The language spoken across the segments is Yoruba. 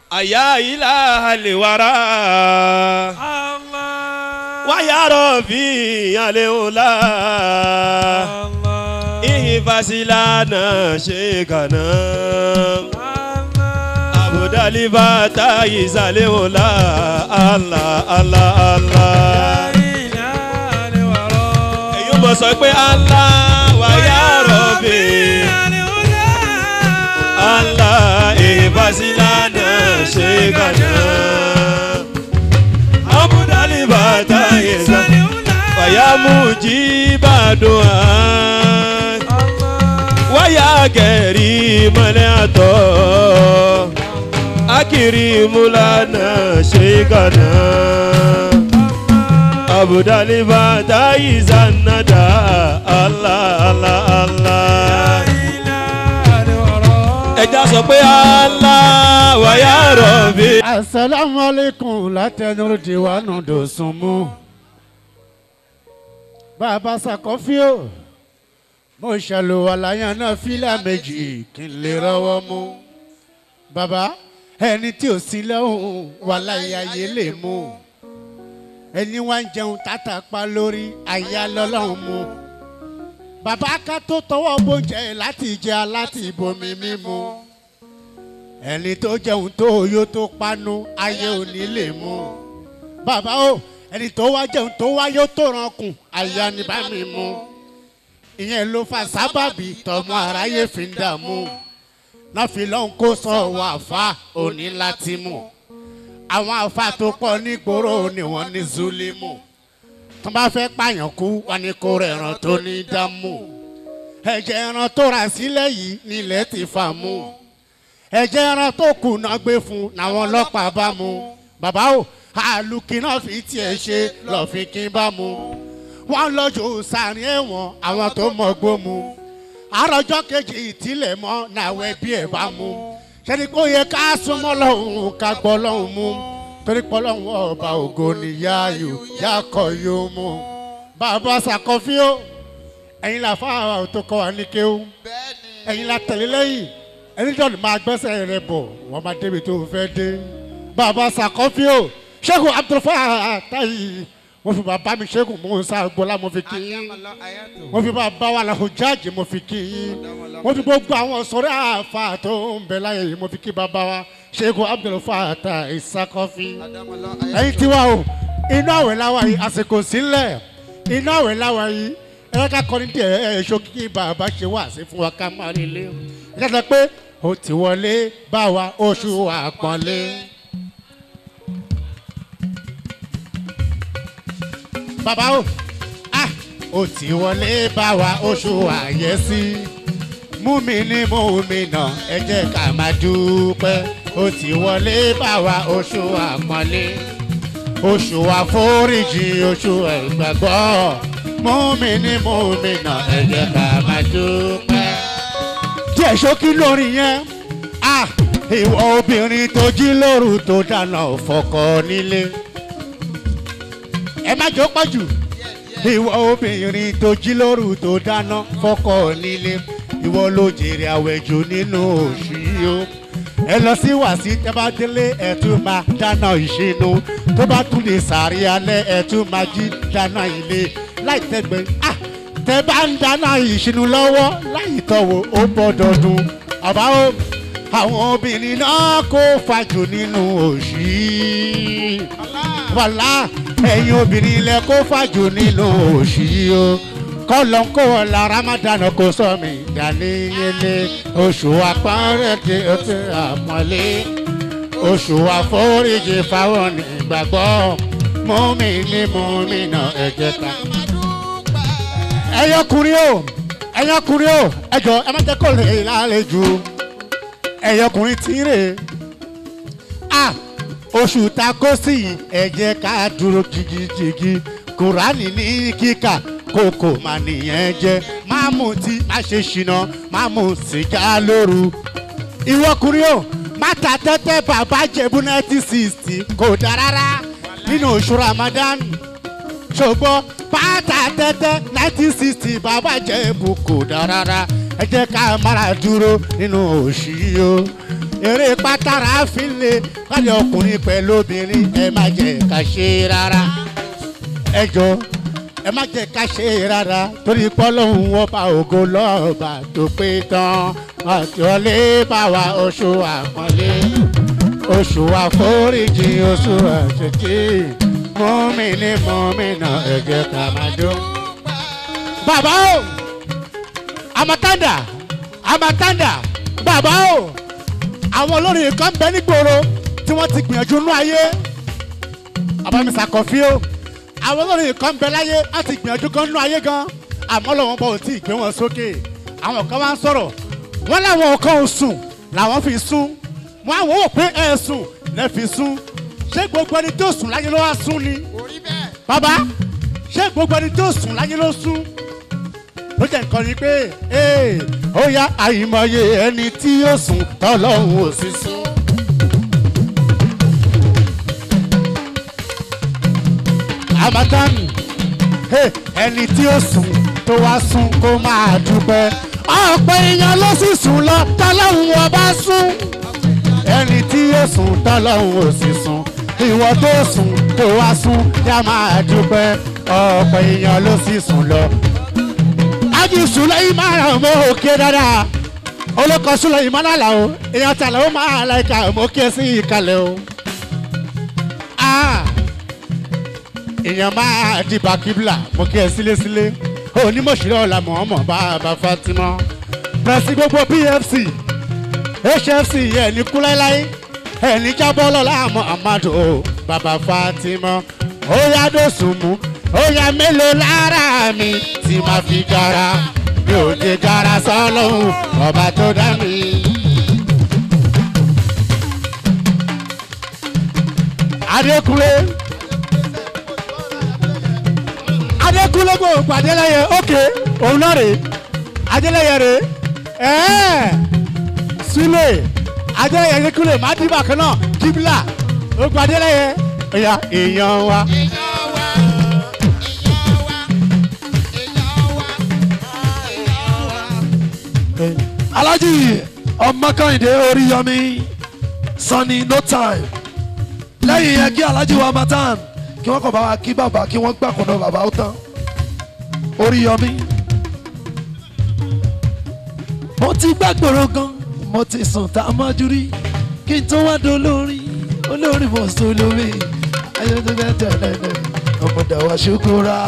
àyà ilà àlèwárà Allah. wáyà rọ̀bì àlèwòlá Allah. ìhìnfàsílánà ṣe kàná Allah. àbùdálíbà táyì sàlèwòlá àlà àlà àlà. èyí mọ̀ sọ pé àlà wáyà rọ̀bì àlà ìhìnfàsílánà ṣe kàná àbùdálíbà táyì sàlèwòlá. fàyàmù jí bàdùn án wáyà kẹrì mọ́lẹ́ àtọ́ akiri múlànà ṣe kàná abudaliba tayi zanada allah allah allah ẹja sọ pé allah wàyà rọ̀bì. asalaamualeykum látẹnu diwanu dòsùnmù bàbá sakọfíò mo ṣàlùwàlà yẹn náà fílà méjì kí n lè rọwọ́ mú bàbá ẹni tí ò sí lẹ́hùn wàhálà ìyáyé lè mú ẹni wá ń jẹun tàtà pa lórí àyà lọ́lọ́run mú bàbá ká tó tọwọ́ bóúnjẹ láti jẹ láti bomi mímu ẹni tó jẹun tó yó tó panu ayé òní lè mú bàbá o ẹni tó wá jẹun tó wá yó tó rankùn àyà ni bá mi mú ìyẹn ló fa sábàbí tọmọ aráyé fi ń dààmú náà fi lọ́hùn kó sọ wọ àfa òní láti mú àwọn àfa tó pọ̀ nígboro ni wọ́n ní zulimu tó bá fẹ́ pààyàn kú wọn ni kó rẹ̀ ẹran tó ní dámú ẹ̀jẹ̀ ẹran tó rà sílẹ̀ yìí nílẹ̀ ti fà mú ẹ̀jẹ̀ ẹran tó kù náà gbé fún làwọn ọlọ́pàá bá mú bàbá o àlùkì náà fi tiẹ̀ ṣe lọ́ọ́ fi kí bá mú wọ́n lọ́jọ́ sàárín ẹ̀wọ̀n àwọn tó mọ̀ gbó mu àròjọ́ kejì ìtìlẹ̀ mọ́ làwọn ẹbí ẹ̀ bá mú ṣẹ́ni kó yẹ ká súnmọ́ lọ́hùn ká gbọ́ lọ́hùn mú torí pọ́ lọ́hùn ọba ògo ni yáàyò yáàkọ̀ yóò mú bàbá sàkọ́fíò ẹ̀yin là fáwọn tó kọ́ wa ní kéwù ẹ̀yin là tẹ̀lé lẹ́yìn ẹni jọ̀ọ́ ni máa gbẹ́sẹ̀ rẹ bọ̀ wọ́n máa débi tó fẹ́ dé bàbá sàkọ́fíò ṣẹ́gun abdulfaah táyì mo fi bàbá mi ṣẹ́gun musa gbọ́lá mo fi kí yín mo fi bàbá wa la hujjaji mo fi kí yín mo fi gbogbo àwọn sọ̀rọ̀ àfa tó ń bẹ láyé yìí mo fi kí bàbá wa ṣẹ́gun abdulfaah ta ìsakọ́fí ẹ̀yin tiwa o inú àwẹ̀ láwa yìí àsìkò sílẹ̀ inú àwẹ̀ láwa yìí ẹ ká kọ́ni díẹ̀ ẹ̀ ṣókí kí bàbá ṣe wá sí fún wa ká má rí lé ẹ ká sọ pé ó ti wọlé bá wa oṣù àpọ́nlé. bàbá o ah ó ti wọlé bá wa oṣù àyẹ́sí mú mi ní mú mi nà ẹ jẹ́ ká máa dúpẹ́ ó ti wọlé bá wa oṣù àpọ́nlé oṣù àforíjì oṣù ìgbàgbọ́ mú mi ní mú mi nà ẹ jẹ́ ká máa dúpẹ́. díẹ̀ ṣókí lórí yẹn ah ìwọ obìnrin tó jí lóru tó dáná fọkọ nílé ẹ má jọ pọ̀ jù ìwọ obìnrin tó jí lóru tó dáná fọkọ nílé ìwọ ló jèrè àwẹ̀jù nínú oṣù yìí o ẹ lọ sí wàsí tẹ bá délé ẹ tún máa dáná ìṣínú tó bá tún lè sàárì alẹ́ ẹ tún máa jí dáná ilé láì tẹ́gbẹ́ ah tẹ bá ń dáná ìṣínú lọ́wọ́ láì tọ̀wọ̀ ó gbọ́dọ̀ dùn àbá o àwọn obìnrin náà kó fàjò nínú oṣù yìí wàlá ẹ̀yin obìnrin ilẹ̀ kó fàjò nínú oṣù yìí o kọ́lọ̀ ń kó ọ̀la ramadan kò sọ mi dàníyẹlé oṣù àpọ́nrẹ́dẹ́ oṣù àpọ́nlé oṣù àforíjì fáwọn ìgbàgbọ́ mọ́mí ní mọ́mí náà ẹ̀jẹ̀ ká. ẹyọkùnrin o ẹyọkùnrin o ẹjọ ẹ má jẹ kó lè lálejò ẹyọkùnrin tí ń rè é oṣù ta kó sí yìí ẹ jẹ́ ká dúró jigijigi kùránì ní kíkà kókò mà nìyẹn jẹ́ má mú tí má ṣe ṣìnà má mú sìgá lóru ìwọkùnrin o má ta tẹ́tẹ́ bàbá jẹ̀bú nineteen sixty kò dá rárá nínú oṣù ramadan ṣùgbọ́n pátá tẹ́tẹ́ nineteen sixty bàbá jẹ̀bú kò dá rárá ẹ jẹ́ ká mára dúró nínú oṣù yìí o eré pátárà fi lè káyọ̀ ọkùnrin pẹ̀lú obìnrin ẹ má jẹ́ ká ṣe rárá ẹ jọ ẹ má jẹ́ ká ṣe rárá torí pọ́lọ́hún ọba ògo lọ́ọ̀bà tó pé tán àti ọlé bá wa oṣù àpọ́nlé oṣù àforíjì oṣù àṣetì mọ́mìnì mọ́mìnà ẹ jẹ́ ká máa dún. bàbá o amatanda amatanda bàbá o àwọn olórin kan bẹ nígboro tí wọ́n ti gbìyànjú nú ayé abamisa kọfí o àwọn olórin kan bẹ láyé wọ́n ti gbìyànjú gan nú ayé gan àmọ́ lọ́wọ́ bọ̀ ò tí ì gbé wọn sókè àwọn kan wá ń sọ̀rọ̀ wọ́n láwọn kan ò sùn làwọn fi sún wọn àwọn ò pé ẹ sùn lẹ fi sún ṣé gbogbo ẹni tó sùn láyé ló wá sún ni bàbá ṣé gbogbo ẹni tó sùn láyé ló sún ló jẹ́ nǹkan ni pé ee ó yá àìmọye ẹni tí yóò sùn tọ́lọ́hún ò sí sún. Amatan hey, ẹni tí ó sùn tó wá sùn kó máa dúpẹ́ ọ̀pọ̀ èèyàn ló sì sùn lọ tọ́lọ́hún ọba sùn ẹni tí yóò sùn tọ́lọ́hún ò sì sùn ìwọ tó sùn tó wá sùn yá máa dúpẹ́ ọ̀pọ̀ èèyàn ló sì sùn lọ ájú sùlẹ̀ máa ràn mọ́ òkè dáadáa olùkọ́ sùlẹ̀ máa nàlà o èèyàn tàlẹ́ ó máa láìka mọ́ kí ẹ sí ìkàlẹ̀ o. Ah, èèyàn máa di bàkíbìlà mọ́ kí ẹ sílé sílé onímọ̀ṣirẹ́ ọ̀la mọ̀ọ́mọ̀ bàbá fatima pẹ̀sì gbogbo pfc hfc ẹ̀ ní kú láíláí ẹ̀ ní jábọ́ lọ́la muhammadu bàbá fatima ó yá dóṣù mú ó yá mélòó lára mi tí máa fi gara mi ò lè gara sọ́lọ́hún ọba tó dá mi. adékúnlé adékúnlé kò pàdé lẹ́yẹ ókè òun náà rè adélẹ́yẹ rè ẹ́ẹ̀ sílẹ̀ adélẹ́yẹ adékúnlé má dìbà kan náà kíbla ó pàdé lẹ́yẹ ẹ̀yà èèyàn wa. alájì ọmọkànìdé oríyọmí sanni no time lẹ́yìn yẹn kí alájì wa matan kí wọ́n kàn bá wa kí bàbá kí wọ́n gbàkúndọ̀ bàbá ó tán oríyọmí. mo ti gbàgbọ́rọ̀ gan mo ti sùn tá a mọ́jú rí kí n tó wá dolórin olórin mo sọ lómi ayélujára tẹ̀lé ọmọdé wa ṣukura.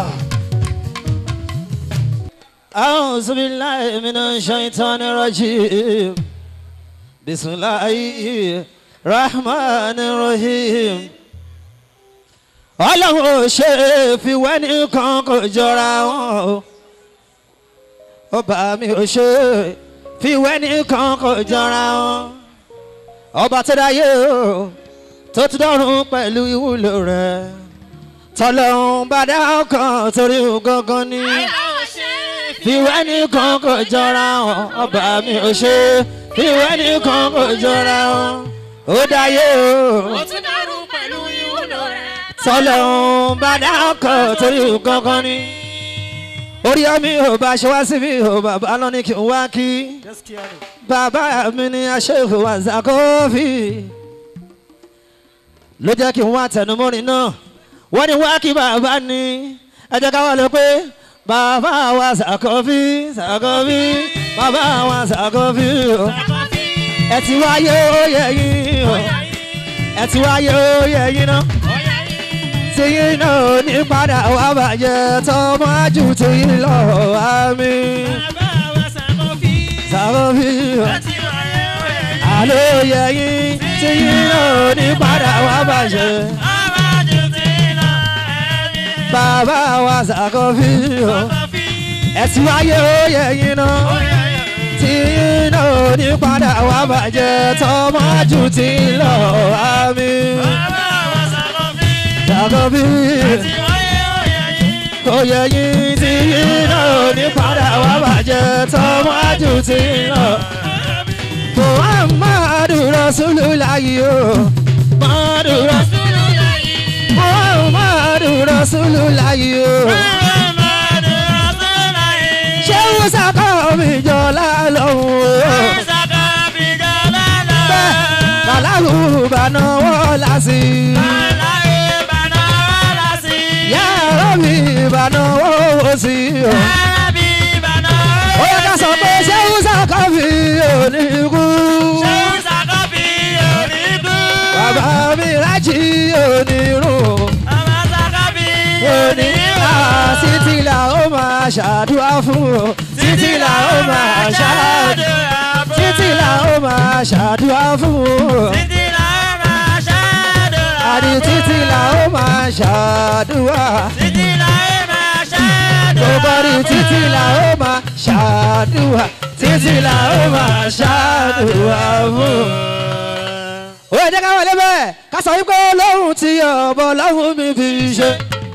أعوذ بالله من الشيطان الرجيم بسم الله الرحمن الرحيم ọlọ́run ò ṣe é fi wẹ́nì kan kò jọra wọn o ọba mi ò ṣe é fi wẹ́nì kan kò jọra wọn ọba tó dáyé o tó ti dọ́run pẹ̀lú ìwúlò rẹ̀ tọ́lọ́run bá dá ọkàn torí gangan ni fìwé nìkan kò jọra wọn ọba mi ò ṣe fìwé nìkan kò jọra wọn ó dáyé o tún dárú pẹ̀lú ìwúlò rẹ̀. tọ́lọ́hún bá dákọ̀ torí kankan ni orí ọmí ò bá ṣe wá síbi ò bàbá lọ ní kí n wá kí bàbá mi ní aṣèwò àzàkọ́fì ló jẹ́ kí n wá tẹnumọ́rin náà wọ́n ní wá kí bàbá ní ẹ jẹ́ ká wá lọ pé bàbá wa ṣàkọ́fì ṣàkọ́fì bàbá wa ṣàkọ́fì o ẹ ti wáyé ó yẹ yín o ẹ ti wáyé ó yẹ yín náà tí yín náà ní padà wá bàjẹ́ tọmọ ájú tí yín lọ àmì ṣàkọ́fì o àlọ́ yẹ yín tí yín náà ní padà wá bàjẹ́ bàbá wa ṣàkọ́fì o ẹ ti wáyé ó yẹ yín náà tí yín náà ní padà wá bàjẹ́ tọmọ ájú tí yín lọ àmì ṣàkọ́fì kò yẹ yín tí yín náà ní padà wá bàjẹ́ tọmọ ájú tí yín lọ. Muhammadu Rasulullahi o. Muhammadu Rasulullahi. Muhammadu Rasulullahi o. Ṣé Wúsà kọ́ mi jọ lálọ́hùn o? Bẹ́ẹ̀ sí i. Aláyé bàná wàlá sí. yàrá mi ìbànú owó sí i. o. Arábí bàná ó yẹ ká sọ pé ṣéun sàkàfì òní kú. Ṣé ń sàkọ́bí onígbó? bàbá mi rájì òní rùn. Ọmọ sàkọ́bí òní wá títí là ó máa ṣàdúrà fún o. títí là ó máa ṣàdúrà títí là ó máa ṣàdúrà fún o. Títí là ó máa ṣàdúrà. àní títí là ó máa ṣàdúrà. Títí là ó máa ṣàdúrà. gbogbo rí títí là ó máa ṣàdúrà. títí là ó máa ṣàdúrà fún o. ó yẹ jẹ́ ká wọlé bẹ́ẹ̀ ká sọ wípé olóhùn tí ọ̀bọ lọ́hùn mi fi ṣe.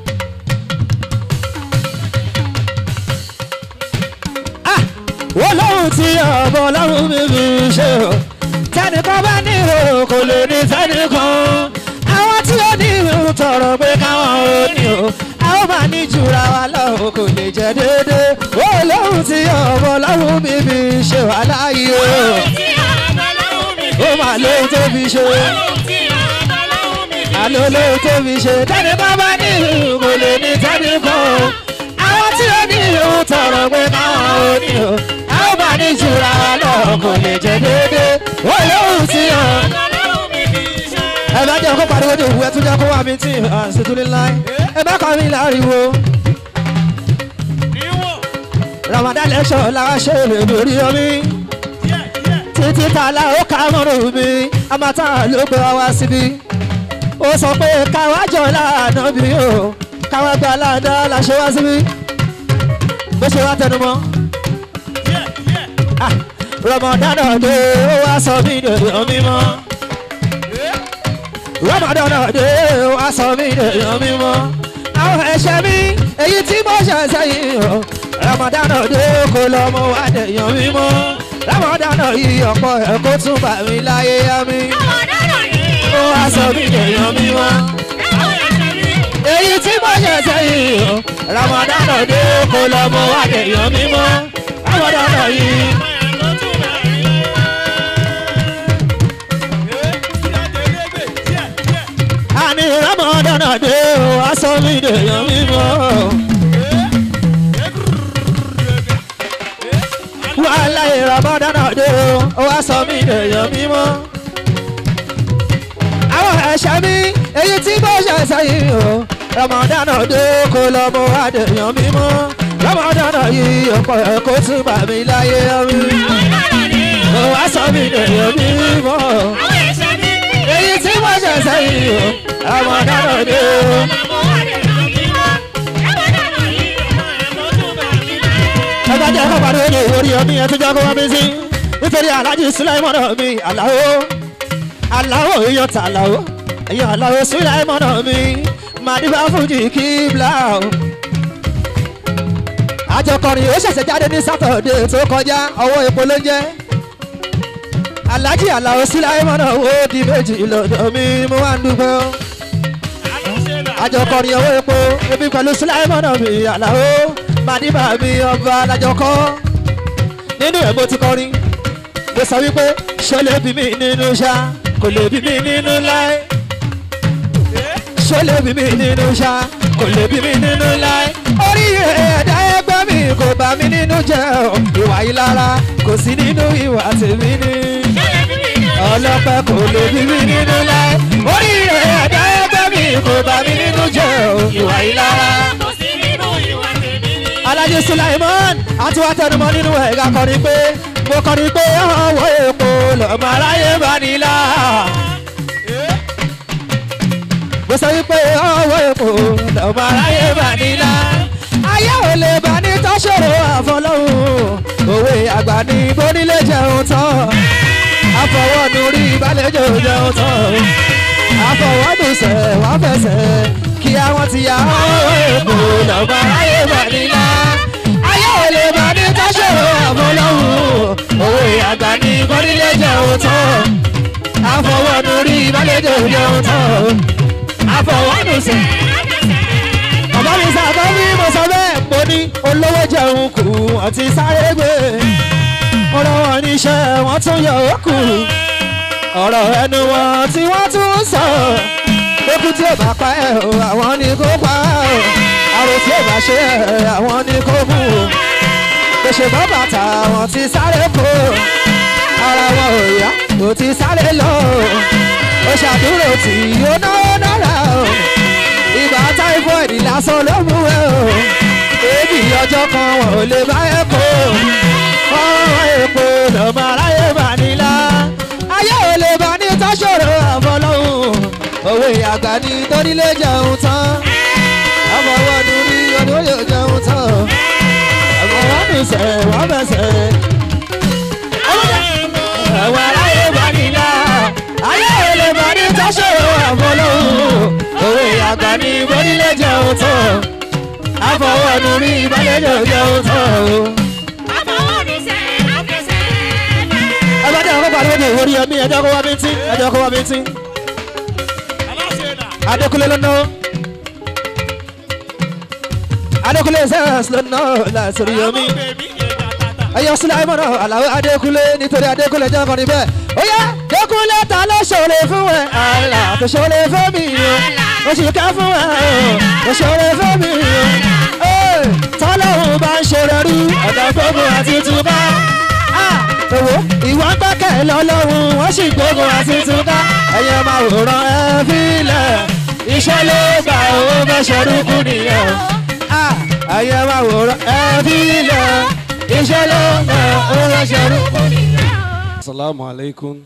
Ah, olóhùn tí ọ̀bọ lọ́hùn mi fi ṣe o. tẹnìkan bá ní ìhòòhò kò lè ní tẹnìkan. àwọn tí ó ní ìhòòhò tọrọ pé káwọn ò ní o. a ó máa ní jura wa lọ́hùn kò lè jẹ́ déédéé. olóhùn tí ọ̀bọ lọ́hùn mi fi ṣe wà láàyè o. Tí ọmọ lọ́wọ́ mi ó máa lóhun tó fi ṣe. tí ọmọ lọ́wọ́ mi àlọ́ lóhun tó fi ṣe. tẹ́ni bá bá ní ìhù kò lè ní tẹ́ni kan o. àwọn tí ó ní ìhù tọrọ pé káwọn ò ní o. a ó máa ní jura lọ kò lè jẹ déédéé. ó lóhun tí o. ọmọ lọ́wọ́ mi fi ṣe. ẹ bá jẹ́ kó pariwo ní òwú ẹ tún jẹ́ kó wà mí tí àṣetúlé láì. ẹ bá kọ́ mi láriwo. ramadan lẹ́sọ̀ làwọn ṣe lè lórí omi. títí tààlà ó ká mọ́rùn mi amata ló gbé wa wá síbí. ó sọ pé káwá jọ láàánú bí o káwá gba aláàdá la ṣe wá síbí. bó ṣe wá tẹnu mọ́. Ah, ramadan dé ó wá sọ mí dèèyàn mímọ́. ramadan dé ó wá sọ mí dèèyàn mímọ́. àwọn ẹ̀ṣẹ̀ mi èyí tí mo ṣe sẹ́yìn o ramadan dé kó lọ mọ wá dèèyàn mímọ́. ramadan yìí ọ̀pọ̀ ẹ̀ kó tún bà mí láyé yá mi. Ọmọ dáná yìí. ó wá sọ mí dèèyàn mímọ́ Ẹ̀wọ̀n ẹ̀ṣẹ̀ mi. èyí tí mo ṣe sẹ́yìn o ramadan dé kó lọ mọ wá dèèyàn mímọ́. ramadan yìí. àní ramadan dé o aṣọ mi dèèyàn mímọ́. wàhálà ramadan dé o aṣọ mi dèèyàn mímọ́. àwọn ẹ̀ṣẹ̀ mi èyí tí mo ṣe sẹ́yìn o ramadan dé kó lọ mọ wá dèèyàn mímọ́. ramadan yìí ọ̀pọ̀ ẹ̀ kó tún bà mí láyé mi. Ọmọ dáná yìí. o aṣọ mi dèèyàn mímọ́ Àwọn ẹ̀ṣẹ̀ mi. èyí tí mo ṣe sẹ́yìn o ramadan dé o. Ọmọ wa lè ràn mí mọ́. Ẹ̀wọ̀n dáná yìí. Ẹ̀kọ́ tún bá mi láyé. ẹgbẹ́ jẹ́ kó pariwo ní orí omi ẹ̀ tó jẹ́ kó wá mi sí nítorí alájí sulaimọ́nà mi aláwo aláwo èèyàn tà aláwo èèyàn aláwo sulaimọ́nà mi màdìbà fújì kíbla o. àjọkọrin ó ṣẹ̀ṣẹ̀ jáde ní sátọ̀dé tó kọjá ọwọ́ epo ló ń jẹ́ alájí aláwo sulaimọ́nà ó di méjì lọ́dọ̀ mi mo wá ń dúpẹ́ o àjọkọrin owó epo ebi pẹ̀lú sulaimọ́nà mi aláwo màdìbà mi ọba alájọkọ́ nínú ẹ̀ mo ti kọrin mo sọ wípé ṣó lè bí mi nínú ṣá kò lè bí mi nínú láé ṣó lè bí mi nínú ṣá kò lè bí mi nínú láé orí ẹ̀dá ẹgbẹ́ mi kò bá mi nínú jẹ́ o ìwà yìí lára kò sí nínú ìwà tèmi ní ọlọ́pẹ́ kò lè bí mi nínú láé orí ẹ̀dá ẹgbẹ́ mi kò bá mi nínú jẹ́ o ìwà yìí lára Kò sí nínú ìwà tèmi ní. alájí sulaiman àti wàá tẹnumọ́ nínú ẹ̀ka kọrin pé mo kọrin pé ọwọ́ epo lọ́mọ aráyé bá nílá. mo sọ wípé ọwọ́ epo lọ́mọ aráyé bá nílá. ayé ò lè bá ní tọ́ṣọ̀rọ̀ àfọlọ́hún òwe àgbà ní bónílé jẹun tán àfọwọ́nu rí ìbálẹ̀jọ jẹun tán àfọwọ́nu sẹ̀ wọ́n fẹsẹ̀ kí àwọn ti yá ọwọ́ epo lọ́mọ aráyé bá nílá. ayé ò lè bá ní tọ́ṣọ̀rọ̀ àfọlọ́hún òwe àgbà ní bónílé jẹun tán àfọwọ́nu rí ìbálẹ̀jọ jẹun tán àfọwọ́nu sẹ̀ bàbá mi sábà bí mo sọ bẹ́ẹ̀ mo ní olówó jẹun kù wọ́n ti sáré gbé ọlọ́wọ́ níṣẹ́ wọ́n tún yọ ó kù ọ̀rọ̀ ẹnu wọn tí wọ́n tún sọ lókù tí ò bá pa ẹ̀ o àwọn ni kó pa ẹ̀ o àrò tí ò bá ṣe ẹ̀ àwọn ni kó mú o gbèsè bọ́ bàtà wọn ti sáré kó ara wọn ò yá kò ti sáré lọ o ṣàdúró tí ó náwó náírà o ibà typhoid lásán ló mú ẹ o èébì ọjọ́ kan wọn ò lè bá ẹ kó ọ̀rọ̀ èpo lọ́mọ aráyé bá nílá ayé ò lè bá ní tọ́ṣọ̀rọ̀ àfọlọ́hún òwe àgbà ní torílé jẹun tán àfọwọ́nù rí ọdún yóò jẹun tán àfọwọ́nù sẹ̀ wọ́n bẹ̀sẹ̀ àwọn aráyé bá nílá ayé ò lè bá ní tọ́ṣọ̀rọ̀ àfọlọ́hún òwe àgbà ní torílé jẹun tán àfọwọ́nù rí ìbálẹ̀jọ jẹun tán o. ẹ bá dé àwọn kọ́kọ́ àdúgbò ìwòrí ẹmí ẹjọ́ kó wá bí tí ẹjọ́ kó wá bí tí. Adékúnlé ló ná. Adékúnlé sẹ́yìn ló ná láti omi. Ẹyọ sílẹ̀ ayé mọ̀nà àlàó Adékúnlé nítorí Adékúnlé jẹ́ ọkàn níbẹ̀. Ó yá Adékúnlé ta ló ṣòro fún ẹ? Àlà tó ṣòro fún mi o. Mo sì ká fún ẹ o. Mo ṣòro fún mi o. Tọ́lọ́hún bá ń ṣe rẹ̀ rú ọ̀dọ̀ gbogbo àti túbá owó ìwà ń gbẹ́kẹ̀ lọ́lọ́run wọ́n sì gbógun àti túká ẹ̀yẹ máa wòran ẹ fílẹ̀ iṣẹ́ ló gbà owó fẹ́ ṣerúkú nìyẹn ẹ̀yẹ máa wòran ẹ fílẹ̀ iṣẹ́ ló gbà owó fẹ́ ṣerúkú nìyẹn. Assalamu alaikum.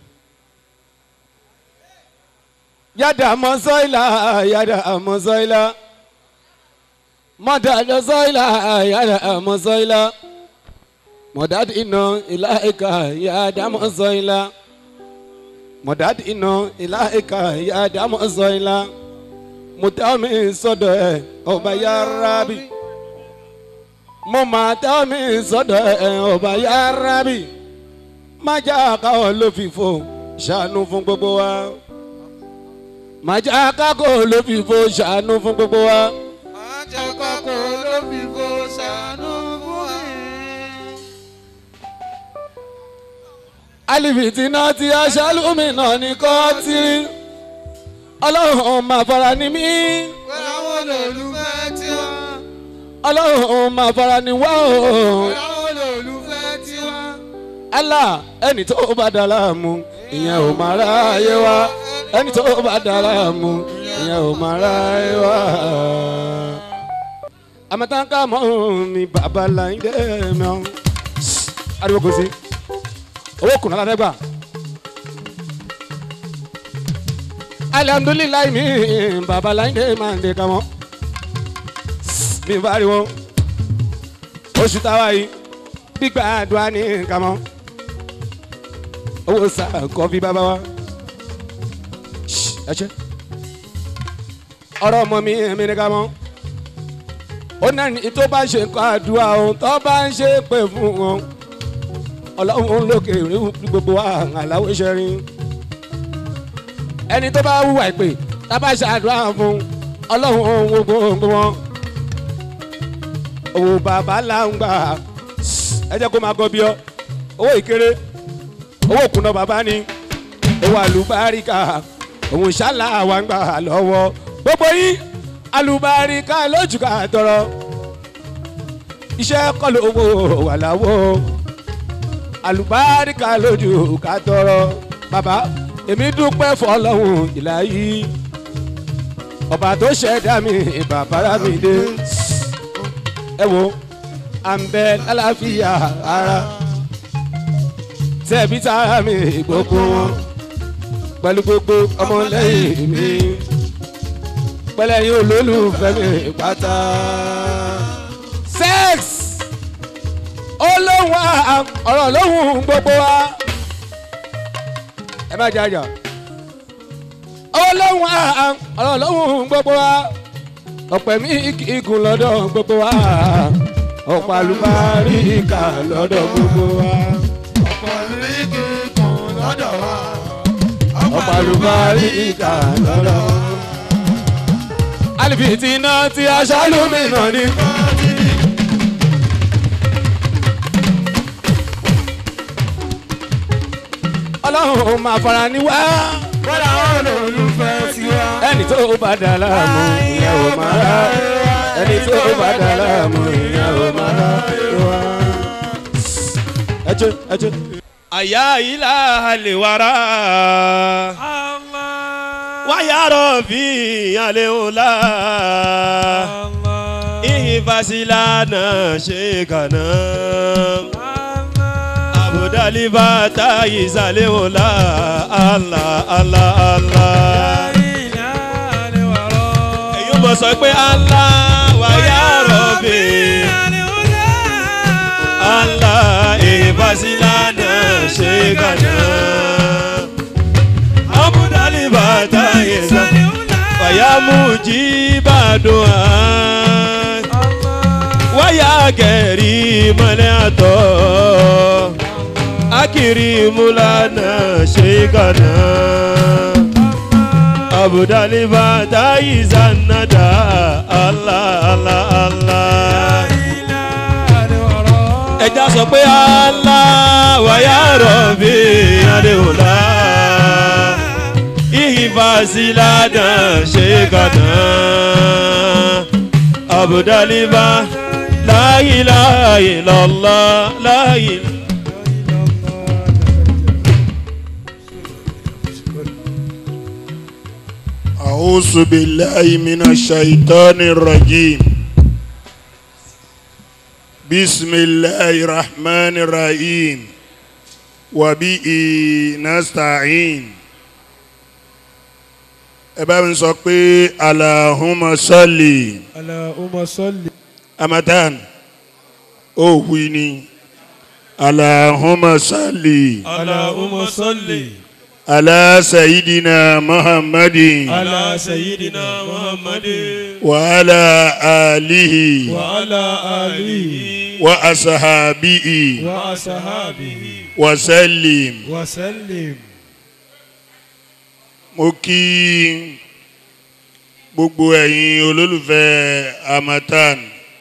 Yada mọ́sọ́ìlà, yada mọ́sọ́ìlà. Mọ́dà lọ́sọ́ìlà, yada mọ́sọ́ìlà. Mọ̀dàd iná ilá ìka ya dámọ̀ sọ ilá. Mọ̀dàd iná ilá ìka ya dámọ̀ sọ ilá. Mo tẹ́ mi sọ́dọ̀ ẹ̀ ọba ya rábì. Mo máa tẹ́ mi sọ́dọ̀ ẹ̀ ọba ya rábì. Má já káwọ́ ló fi fò ṣàánú fún gbogbo wa. Má já kákò ló fi fò ṣàánú fún gbogbo wa. Má jẹ́ kọ́kọ́ ló fi fò ṣàánú fún ẹ. alifiti náà ti aṣálùmí náà ní kọ́tìrì ọlọ́run máa fara ní mí Pẹ̀lú àwọn olólùfẹ́ tí wọ́n. ọlọ́run máa fara ní wá o Pẹ̀lú àwọn olólùfẹ́ tí wọ́n. Allah ẹni tó bá dá láàmú ìyẹn ò máa ráyé wá ẹni tó bá dá láàmú ìyẹn ò máa ráyé wá. àmọ́tánká mọ́ mi bàbá láńdé mi ọ́ ariwo kò sí owó kùnà la fẹ́ gbà. alihamdulilayi mi babaláyé máa ń de kamọ́ mi bá rí wọn oṣù táwa yìí gbígbà àdúrà ní kamọ́ owó sá kọfí bàbá wa ẹ ṣe ọ̀rọ̀ ọmọ mi mi ní kamọ́ ó náà ní tó bá ṣe kọ́ àdúrà òun tó bá ń ṣe pé fún wọn ọlọ́run lókè rí gbogbo wa àláwọ̀ iṣẹ́ rí ẹni tó bá wúwà ìpè tábà ṣàdúrà fún ọlọ́run gbogbo wọn owó bàbá là ń gbà ẹ jẹ́ kó máa gọ bí ọ owó ìkéré owó kùnà bàbá ni owó àlùbáríkà òun ṣálà wà ń gbà lọ́wọ́ gbogbo yín àlùbáríkà lójú ká tọrọ iṣẹ́ kọ́ lówó wà láwọ́ àlùbáríkà lójú ká tọrọ bàbá èmi dúpẹ́ fọlọ́hún ìlà yìí ọba tó ṣẹ̀dá mi bàbá mi dé ẹ wo à ń bẹ lálàáfíà ara tẹ̀bí tara mi gbogbo wọn pẹ̀lú gbogbo ọmọlẹ́yìn mi pẹ̀lẹ́yìn olólùfẹ́ mi pátá sex olóhùn à ọ̀rọ̀ lóhùn gbogbo wa ẹ má jà jà olóhùn à ọ̀rọ̀ lóhùn gbogbo wa ọ̀pẹ̀ mi igun lọ́dọ̀ gbogbo wa ọ̀pọ̀ àlùbáríkà lọ́dọ̀ gbogbo wa Ọ̀pọ̀ ìrìkì kùn lọ́dọ̀ wa. ọ̀pọ̀ àlùbáríkà lọ́dọ̀ wa. alifiti náà ti aṣáálùmí náà ni. ọlọ́run máa fara ní wá. bọ́dà wọn lòlùfẹ́ tiwa. ẹni tó bá dà láàmú ìyẹn ò máa rà ẹni tó bá dà láàmú ìyẹn ò máa rà wá. ẹjẹ ẹjẹ. àyà ilà àlè wàrà wáyà rọ̀bì àlè òlà ìhìnfàsílà náà ṣe kàná àbùdálíbà táyì sàlẹ̀ òlà àlà àlà àlà. èyí mọ̀ sọ pé àlà wáyà rọ̀bì àlà ìhìnfàsílà náà ṣe kàná àbùdálíbà táyì sàlẹ̀ fàyàmù jí bàdùn án wáyà kẹrì mọ́lẹ́ àtọ́ akiri mulana shekana abudaliba tayi zanada allah allah allah ẹja sọ pé allah wàyà rọ̀bì adéwòlá ìhìnfàsíládà shekana abudaliba láyìláyì lọ́lá láyìláyì. أعوذ بالله من الشيطان الرجيم بسم الله الرحمن الرحيم وبه نستعين ẹ bá mi sọ pé alahuma sọlì Allahumma salli. amatan ó wí ni alahuma sọlì Allahumma salli. ala sayidina muhammadin ala sayyidina Muhammadin wa ala alihi wa ala alihi wa asahabihi wa ashabihi wa sallim. wa sallim. mo kí gbogbo ẹ̀yin olólùfẹ́ amatan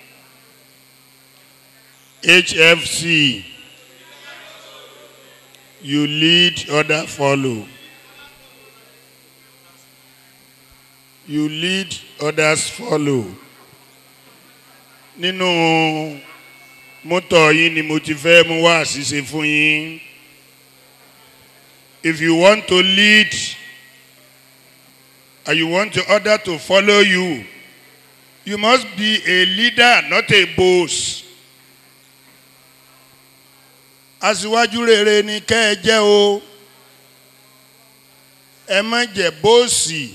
hfc you lead other follow you lead others follow nínú mọ́tò yín ni mo ti fẹ́ mú wá àṣìṣe fún yín if you want to lead and you want the other to follow you, you must be a leader, not a boss. Aṣíwájú rere ni kẹ́ ẹ jẹ́ o. Ẹ má jẹ́ bóòsì.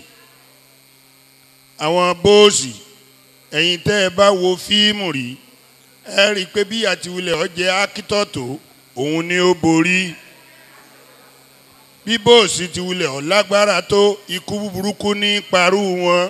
Àwọn bóòsì ẹ̀yin tẹ́ ẹ bá wo fíìmù rí ẹ rí i pé bí àtiwulẹ̀ ọjẹ́ ákítọ̀tò òun ni ó borí bí bóòsì ti wulẹ̀ ọ̀ lágbára tó ikú burúkú ní parú wọn.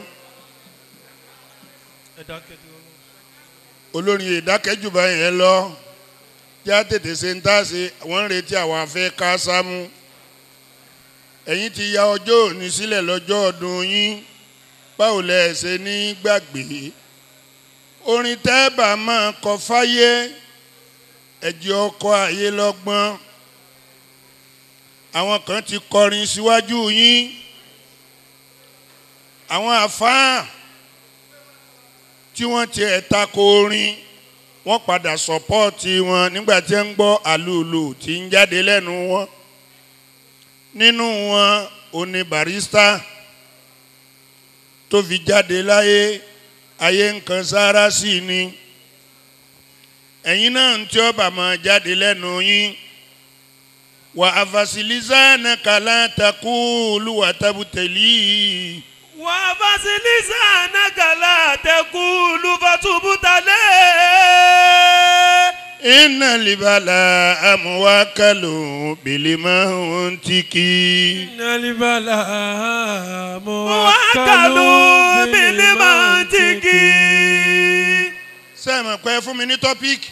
olórin ìdákẹ́jù báyìí ẹ lọ já tètè ṣe ń tá ṣe wọ́n ń retí àwọn afẹ́ ká sámú. ẹ̀yin ti ya ọjọ́ òní sílẹ̀ lọ́jọ́ ọdún yín báwo lẹ ṣe ní gbàgbé. orin tẹ́ẹ̀bà máa kọ fáyé ẹ̀jẹ̀ ọkọ̀ ayé lọ́gbọ́n àwọn kan ti kọrin síwájú yín àwọn àfáà tí wọ́n ti ẹ̀ta ko orin wọ́n padà sọ́pọ́ọ̀tì wọn nígbà tí ń gbọ́ àlùlù tí ń jáde lẹ́nu wọn nínú wọn òní barista tó fi jáde láyé ayé nǹkan sára sí ni ẹ̀yin náà ń tí ọba máa jáde lẹ́nu yín wa afasilizana kala takulu watabuteli wà á fasilisa nagala tẹkulu fatubutale. ina libala amuwakalu bilimahutiki nalibala mo wà á kàlù bílí máa ń tigi. sẹ́mi pẹ́ fún mi ní tọ́píìkì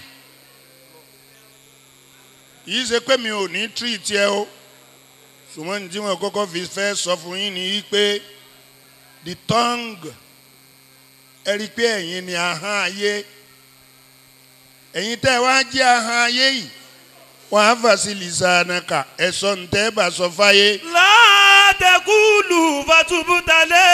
yìí ṣe pé mi ò ní tírìtì ẹ o ṣùgbọ́n ní tí wọ́n kọ́kọ́ fi fẹ́ sọ fún yín ni pé the tongue ẹ rí i pé ẹ̀yin ni ahọ́n ayé ẹ̀yin tẹ́ ẹ wá jẹ́ ahọ́n ayé yìí wọ́n á fà sí lisanaka ẹ̀sọ́ ntẹ́ bá sọ fáyé látẹkùlù fatubutale.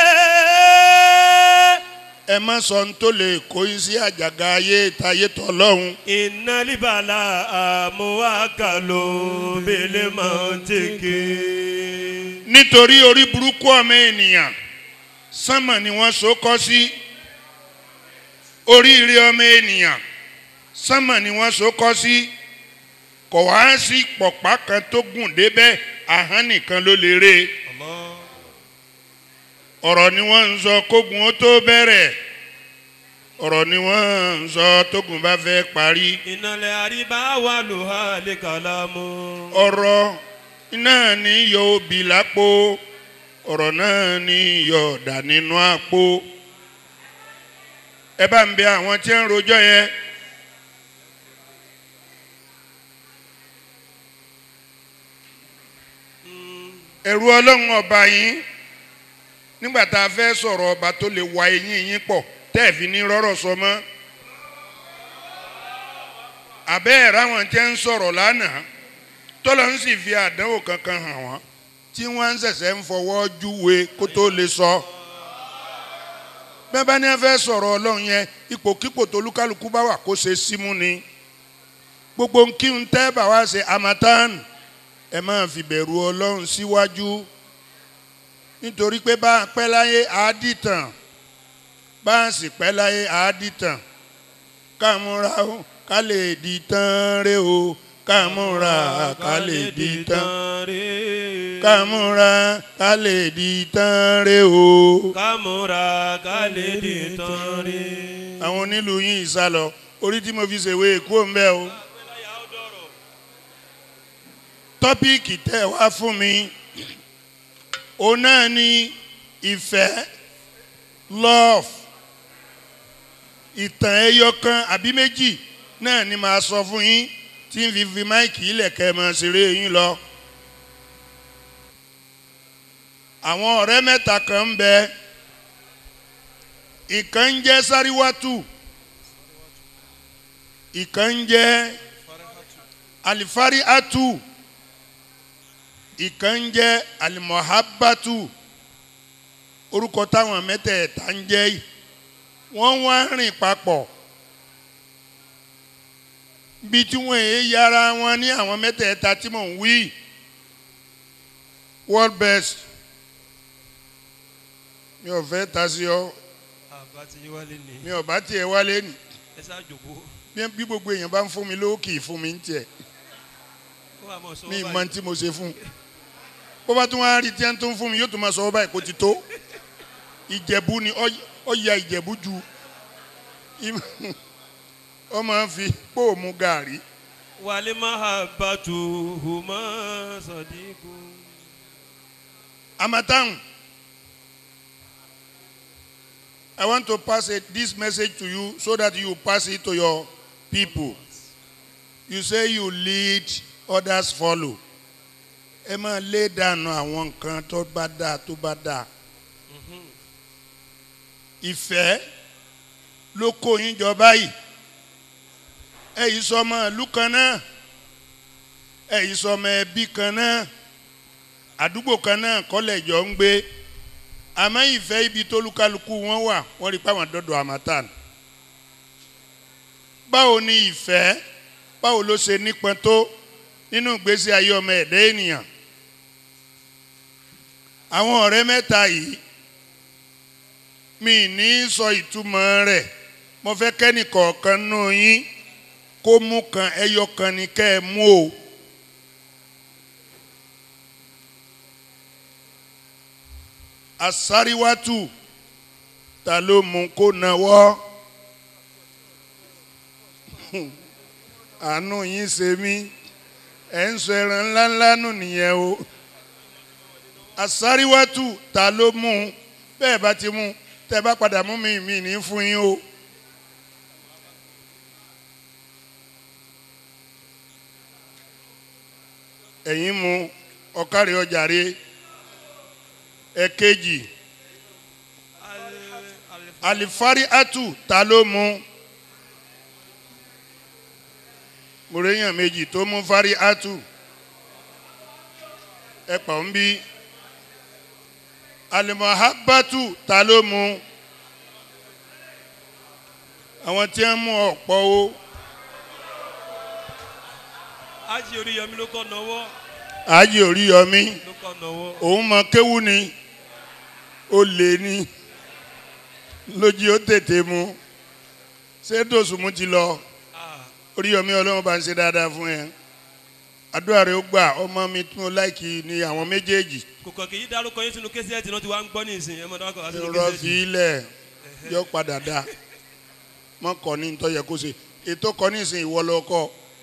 ẹ má sọ ń tó lè kó yín sí àjàgà ayé táyé tọ́ lọ́hùn. ìnálíbàlà àmúwákàlò bèlè mọ́tẹ́kẹ́. nítorí orí burúkú ọmọ ènìyàn sánmà ni wọ́n so kọ́ sí oríire ọmọ ènìyàn sánmà ni wọ́n so kọ́ sí kò wá sí pọ̀pá kan tó gùn débẹ̀ ahọ́n nìkan ló lè rè ọ̀rọ̀ ni wọ́n ń sọ kógun ó tó bẹ̀rẹ̀ ọ̀rọ̀ ni wọ́n ń sọ tógun bá fẹ́ parí ìnàlẹ̀ àríbá wà ló hà lè kàlámù. ọ̀rọ̀ náà ní yọ obì lápò ọ̀rọ̀ náà ní yọ ọ̀dà nínú àpò ẹ bá ń bẹ àwọn tí ń rojọ́ yẹn ẹ̀rù ọlọ́run ọba yín nígbà tá a fẹ́ sọ̀rọ̀ ọba tó lè wa eyín yín pọ̀ tẹ́ ẹ̀ fi ní rọ́rọ̀ sọ mọ́ àbẹ́ ẹ̀ ráwọn tí ń sọ̀rọ̀ lánàá tọ́lọ́ ń sì fi àdánwò kankan hàn wọ́n tí wọ́n ń ṣẹ̀ṣẹ̀ ń fọwọ́ júwe kó tó lè sọ. bẹ́ẹ̀ bá ní ẹ fẹ́ sọ̀rọ̀ ọlọ́run yẹn ipòkípò tó lúkálùkù bá wà kó ṣe símú ni gbogbo ń kí ń tẹ́ bá wá ṣe amatan ẹ máa fi bẹ̀rù ọlọ́run síwájú nítorí pé bá a pẹ́ láyé àádìtàn bá a sì pẹ́ láyé àádìtàn ká múra ó ká lè di tán ré o ká múra ká lè di tán ká múra ká lè di tán ré o. kámúra ká lè di tán rí. àwọn onílù yín ìsálọ orí tí mo fi ṣèwé èkó ń bẹ o. tọ́píìkì tẹ́ ẹ wá fún mi òun náà ni ìfẹ́ love ìtàn ẹyọ kan àbí méjì náà ni màá sọ fún yín tí ń fi fi máìkì ilẹ̀kẹ́ mọ̀ ṣeré yín lọ. àwọn ọ̀rẹ́ mẹ́ta kan ń bẹ ìkan ń jẹ́ sáríwátù ìkan ń jẹ́ alifari atu ìkan ń jẹ́ alimohabatu orúkọ táwọn mẹ́tẹ̀ẹ̀ta ń jẹ́ yìí wọ́n wá rìn papọ̀ bí tí wọ́n èé yára wọn ní àwọn mẹ́tẹ̀ẹ̀ta tí mò ń wí world best mi ò fẹ́ ta sí ọ àbá ti yín wálé ni mi ò bá tiẹ̀ wálé nì ẹ ṣáà jòkó bí- bí gbogbo èèyàn bá ń fún mi lówó kì í fún mi ń tiẹ̀ kó wà mọ̀ sọ́wọ́ mi ì mọ báyìí tí mo ṣe fún un bó bá tún wá rí tí wọ́n tún fún mi yóò tún máa sọ ọ́ báyìí kó ti tó ìjẹ̀bú ni ọ- ọ ya ìjẹ̀bú ju im- ọ máa ń fi póòmù gàrí wàlẹ́ máa bá tu hùmọ́ sọ̀dínkù. Amatan, I want to pass it, this message to you so that you pass it to your people. You say you lead, others follow. Ẹ máa lé dànù àwọn nǹkan tó bá dáa tó bá dáa. Ìfẹ́ ló kó yín jọ báyìí. Ẹ yìí sọ ọmọ ìlú kan náà. Ẹ yìí sọ ọmọ ẹbí kan náà àdúgbò kan náà kọ́lẹ̀ jọ ń gbé àmọ́ ìfẹ́ ibi tó lukaluku wọn wà wọ́n rí pàwọn dọ́dọ̀ àmàtàn. báwo ni ìfẹ́ báwo ló ṣe nípọn tó nínú ìgbésí ayé ọmọ ẹ̀dá ènìyàn. àwọn ọ̀rẹ́ mẹ́ta yìí mi ní sọ ìtumọ̀ rẹ̀ mo fẹ́ kẹ́nìkọ̀ọ̀kan nù yín kó mú kan ẹyọ kan ní kẹ́ ẹ mú o. asariwatu ta ló mú kó nawọ́ àánú yín ṣe mí ẹ̀ ń sọ ẹran ńláńlá nù nìyẹn o asariwatu ta ló mú bẹ́ẹ̀ bá ti mú tẹ́ bá padà mú mi mi ní fún yín o. ẹ̀yin mú ọ̀kárí ọjàre ẹ̀kejì alifari atu ta ló mú mo réyàn méjì tó mú fárí átù ẹ pọ̀ ń bí alimohabatu ta ló mu àwọn tí wọ́n mú ọ̀pọ̀ o ájì oríyọmí ló kọ́ nọwọ́ ààyè orí yọmí ló kọ́ nọwọ́. òun mọ kéwú ni ó lè ní lójú ó tètè mu ṣé dòsùnmù ti lọ orí yọmí ọlọ́run bá ń ṣe dáadáa fún ẹ àdúrà rẹ ó gbà ọmọ mi tún ó láìkì ní àwọn méjèèjì kò kàn kì í dárúkọ yín sínú késíẹ̀tì náà tí wàá ń gbọ́ ní ìsìn ẹ̀ mọ̀ dákọ̀ wá sínú rọ késíẹ̀tì. fi ilẹ̀ yọ padà dá mọ kọ ní ntọ́ yẹ kó ṣe ètò kọ ní ìsìn ìwọ lọ kọ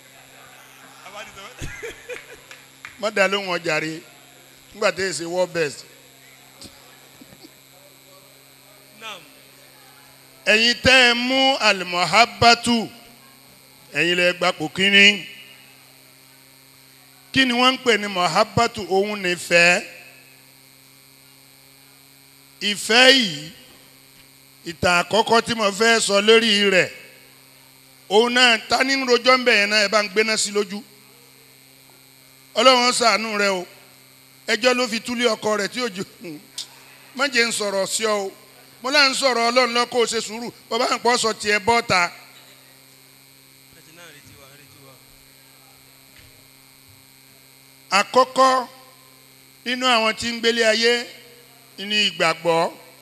mọ dá lóhùn ọjà rẹ nígbà tí èsì world best Naam. ẹ̀yin tẹ́ ẹ mú alimohabatu ẹ̀yin lẹ gbapò kínní kí ni wọ́n ń pè ní mohabatu òun nífẹ̀ẹ́ ìfẹ́ yìí ìtàn àkọ́kọ́ tí mo fẹ́ sọ lórí rẹ̀ òun náà ta ní rojọ́ ń bẹ̀ yẹn náà ẹ bá ń gbéná sí lójú ọlọ́run ṣàánú rẹ o ẹjọ́ ló fi túlé ọkọ rẹ̀ tí òjò má jẹ́ ń sọ̀rọ̀ sí ọ o mo náà ń sọ̀rọ̀ ọlọ́run lọ́kọ́ ò ṣe sùúrù bàbá àpọ̀ sọ tiẹ̀ bọ́ta ẹtì náà retí wa retí wa. àkọ́kọ́ nínú àwọn tí ń gbélé ayé ní ìgbàgbọ́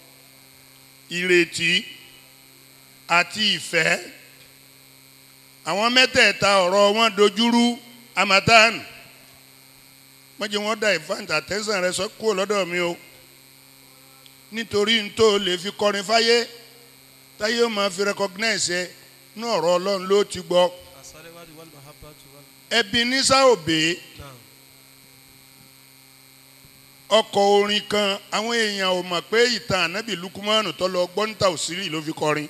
ìrètí àti ìfẹ́ àwọn mẹ́tẹ̀ẹ̀ta ọ̀rọ̀ wọn dojúrú amatan mọ́jẹ́ wọn dá ìfáǹtà tẹ́sán rẹ sọ kúrò lọ́dọ̀ mi o nítorí n tó lè fi kọrin fáyé táyé ó máa fi recognize ẹ ní ọ̀rọ̀ ọlọ́run ló ti gbọ́ àsálẹ́wádìí wàlúù mahabatu wàlúù. ẹbí ní sáòbé Naam. ọkọ̀ orin kan àwọn èèyàn ò mọ̀ pé ìtàn ànábì lukumanu tó lọ gbọ́ntà òsírì ló fi kọrin.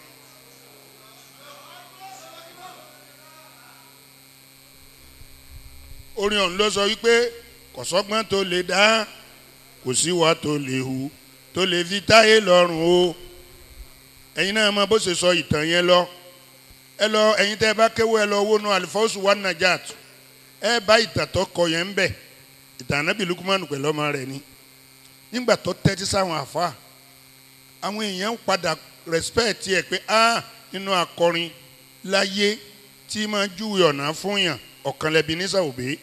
orin ọ̀hún ló sọ wípé kọ̀sọ́gbọ́n tó lè dá kò sí wa tó lè hu tó lè fi táyé lọ́rùn o ẹ̀yin náà mọ bó ṣe sọ ìtàn yẹn lọ ẹ lọ ẹ̀yin tẹ́ ẹ bá kéwọ́ ẹ lọ wónú alifọ́sù wa najat ẹ bá ìtàn tó kọ yẹn ń bẹ̀ ìtàn ànábì lukumanu pẹ̀lú ọmọ rẹ̀ ni nígbà tó tẹ́tí sáwọn àfa àwọn èèyàn padà respect ẹ pé a nínú akọrin láyé tí máa júwe ọ̀nà fún yàn ọ̀kanlẹ́bi ní sàwòbé